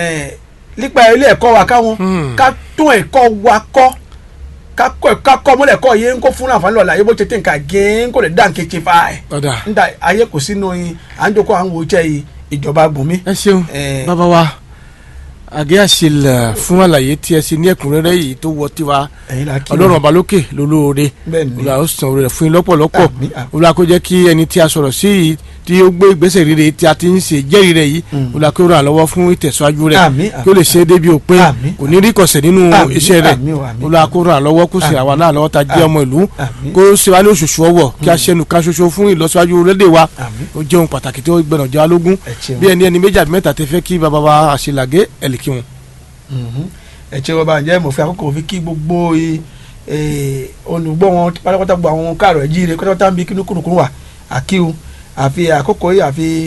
S2: nípa ilé ẹ̀kọ́ wa káwọn
S1: Hmm.
S2: ká tún ẹ̀kọ́ wa kọ́ kakọ kakọ mọlẹ kọ ye nko fún àǹfààní lọla yebo tètè nka gé nko lè dá nkétse fa ẹ
S1: ọ̀dà
S2: nta ayé kò sínú yín à ń jókòó à ń wo iṣẹ́ yìí ìjọba gbòmí.
S1: ẹ ṣeun
S2: Eh.
S1: bàbá wa àgé àṣìlẹ̀ fún àlàyé tí ẹ ṣe ní ẹ̀kúnrẹ́rẹ́ yìí tó wọ tiwa
S2: ẹ̀yin la kí
S1: ọlọ́run ọba lókè lólóore
S2: bẹ́ẹ̀ ni
S1: olùwà ó san oore rẹ̀ fún yín lọ́pọ̀lọpọ̀
S2: Àmín, àmín.
S1: olùwà kó jẹ́ kí ẹni tí a sọ̀rọ̀ sí yìí tí ó gbé ìgbésẹ̀ rere tí a ti ń ṣe jẹ́rìí rẹ̀ yìí
S2: Mm.
S1: olùwà kó ràn án lọ́wọ́ fún ìtẹ̀síwájú rẹ̀
S2: Àmín,
S1: kí ó lè ṣe é débi òpin
S2: Àmín.
S1: kò ní rí kọ̀sẹ̀ nínú
S2: Àmín,
S1: iṣẹ́ rẹ̀
S2: àmín o, àmín.
S1: olùwà kó ràn án lọ́wọ́ kó sì
S2: Àmín.
S1: àwa náà lọ́wọ́ ta jẹ́ ọmọ ìlú
S2: Àmín.
S1: kó ṣe wá ní òṣùṣù ọwọ́ kí a ṣẹnu kan ṣoṣo fún ìlọsíwájú lédè wa
S2: Àmín.
S1: ó jẹ́ ohun pàtàkì tó gbẹ̀nà jẹ́ alógún
S2: ẹ ṣeun
S1: bí ẹni ẹni méjì àbí mẹ́ta tẹ fẹ́ kí bàbá wa àṣìlàgé ẹ̀lìkí wọn.
S2: Mhm. ẹ ṣe wọn bá ǹjẹ́ mo fi àkókò fi kí gbogbo i- eh, olùgbọ́ wọn pátápátá gbogbo àwọn káàrọ̀ ẹ̀ jíire pátápátá ń bi kínú kúrukúrú wà àkíw àfi àkókò yìí àfi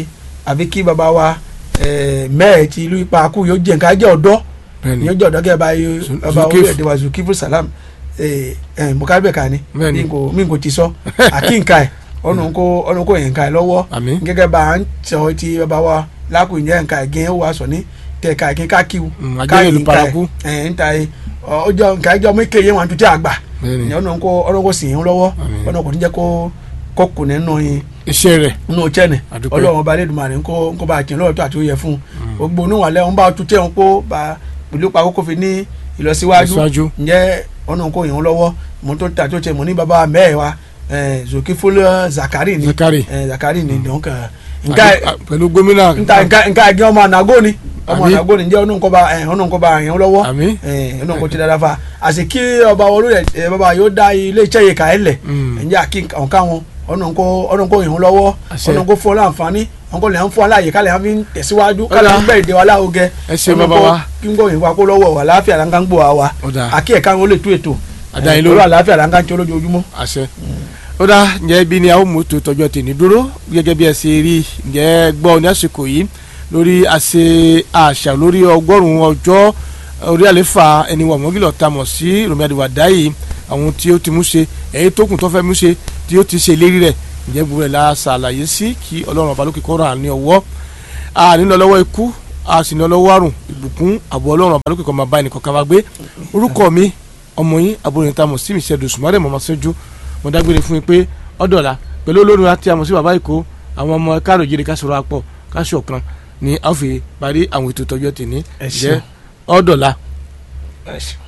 S2: àfi kí baba wa eh, mẹ́ẹ̀ ti ìlú ipa kú yóò jẹ́ nǹkan ajẹ́ ọ̀dọ́
S1: bẹ́ẹ̀ni
S2: yóò jẹ́ ọ̀dọ́ kẹ́ bá yóò
S1: Zu-
S2: baba
S1: Zulkif.
S2: orílẹ̀-èdè wa Zulkiflu Salam mukaribe kan ni
S1: Bẹ́ẹ̀ni.
S2: mi kò mi kò ti sọ àkínká ẹ̀ ọ̀nà kó ọ̀nà kó yẹn ká ẹ̀ lọ́wọ́
S1: àmín
S2: gẹ́gẹ́ bá a ń sọ ti baba wa lákùn ìjẹ́ nǹkan ẹ̀gẹ́ ó wà sọ ní tẹ̀ka ẹ̀gẹ́ kákíw
S1: Mm, ajẹ́rìí ìlú paraku.
S2: ẹ̀ ń ta ẹ̀ ọjọ́ nǹkan ẹjọ́ mi kéye wọn tuntun àgbà
S1: bẹ́ẹ̀ni
S2: ọ̀nà kó ọ̀nà kó sìn yín lọ́wọ́
S1: Àmín.
S2: ọ̀nà kò ní jẹ́ kó kó kù nínú yín
S1: iṣẹ́ rẹ̀
S2: nínú chẹ́nì
S1: Àdúpẹ́.
S2: ọlọ́run ọba lẹ́dùnmarè ńkó ńkó bá a tiẹ̀ lọ́wọ́ tó àti ó yẹ fún un gbogbo oníwàlẹ́ wọn bá a tún tẹ̀ wọn kó bá pẹ̀lú pa kókó fi ní ìlọsíwájú
S1: Ìlọsíwájú.
S2: ǹjẹ́ ọ̀nà kó yẹn lọ́wọ́ mo tó ta tó tẹ mo ní baba mẹ́ẹ̀ wa eh, Zulkiflu Zakari ni
S1: Zakari.
S2: eh, Zakari ni donc eh,
S1: Àdú-
S2: nka
S1: à, pẹ̀lú gómìnà
S2: nka nka nka ẹgbẹ́ ọmọ ànágó ni ọmọ
S1: Àmín.
S2: ànágó ni ǹjẹ́ ọ̀nà kó bá ọ̀nà kó bá yẹn lọ́wọ́
S1: àmín
S2: ọ̀nà kó ti dáadáa fa àti kí ọba olóyè ẹ, baba yóò dá ilé iṣẹ́ yìí ká ẹ lẹ̀
S1: Mm.
S2: ǹjẹ́ àkí ọ̀ká wọn ọ̀nà kó ọ̀nà kó yẹn lọ́wọ́
S1: Àṣẹ.
S2: ọ̀nà kó fún ọ láǹfààní ọ̀nà kó lè ń fún ọ láàyè kálẹ̀ ń fi tẹ̀síwájú
S1: Ó
S2: kálẹ̀
S1: dáa.
S2: ń gbẹ́ ìdè wa láwùgẹ
S1: ẹ ṣe
S2: ọ̀nà
S1: bàbá
S2: kó
S1: wa
S2: kí n gbọ́ yẹn wá kó lọ́wọ́ wà láàfíà láǹkà ń gbọ́ wa wa
S1: ó dáa
S2: àkí ẹ̀ka wọn ó lè tú ètò
S1: Àdáyé
S2: ẹ̀,
S1: lórí.
S2: lórí àlàáfíà láǹkà ń tí olójoojúmọ́.
S1: àṣẹ ó dá ǹjẹ́ ibi ni a ó mú tó tọjọ́ tèmi dúró gẹ́gẹ́ bí ẹ ṣe rí ǹjẹ́ gbọ́ ní àsìkò yìí lórí àṣe àṣà lórí ọgọ́rùn-ún ọjọ́ orí àlefa ẹni wà mọ́gìlọ̀ ta mọ̀ sí Rọ̀mí Àdìwàdá yìí àwọn tí ó ti mú ṣe èyí tó kù tó fẹ́ mú ṣe tí ó ti ṣe lérí rẹ̀ ǹjẹ́ gbogbo rẹ̀ la ṣàlàyé sí kí Ọlọ́run ọba lókè kọ́ra ní ọwọ́ a ní lọ lọ́wọ́ ikú a sì ní lọ lọ́wọ́ àrùn ìbùkún àbọ̀ Ọlọ́run ọba lókè kọ́ máa bá ẹnì kọ̀ọ̀kan wa gbé orúkọ mi ọmọ yín àbúrò yín ta mọ̀ sí mi ṣẹ́dùn sùmọ́rẹ́ mọ̀mọ́ sójú mo dágbére fún yín pé ọ̀dọ̀la pẹ̀lú olórin àti àmọ̀ sí bàbá ìkó àwọn ọmọ káàrọ̀ jíire ká sọ̀rọ̀ apọ̀ ká ṣọ̀kan ni a ó fi parí àwọn ètò ìtọ́jú tèmi
S2: Ẹ
S1: jẹ́
S2: ṣeun.
S1: ọ̀dọ̀la.
S2: Ẹ ṣeun.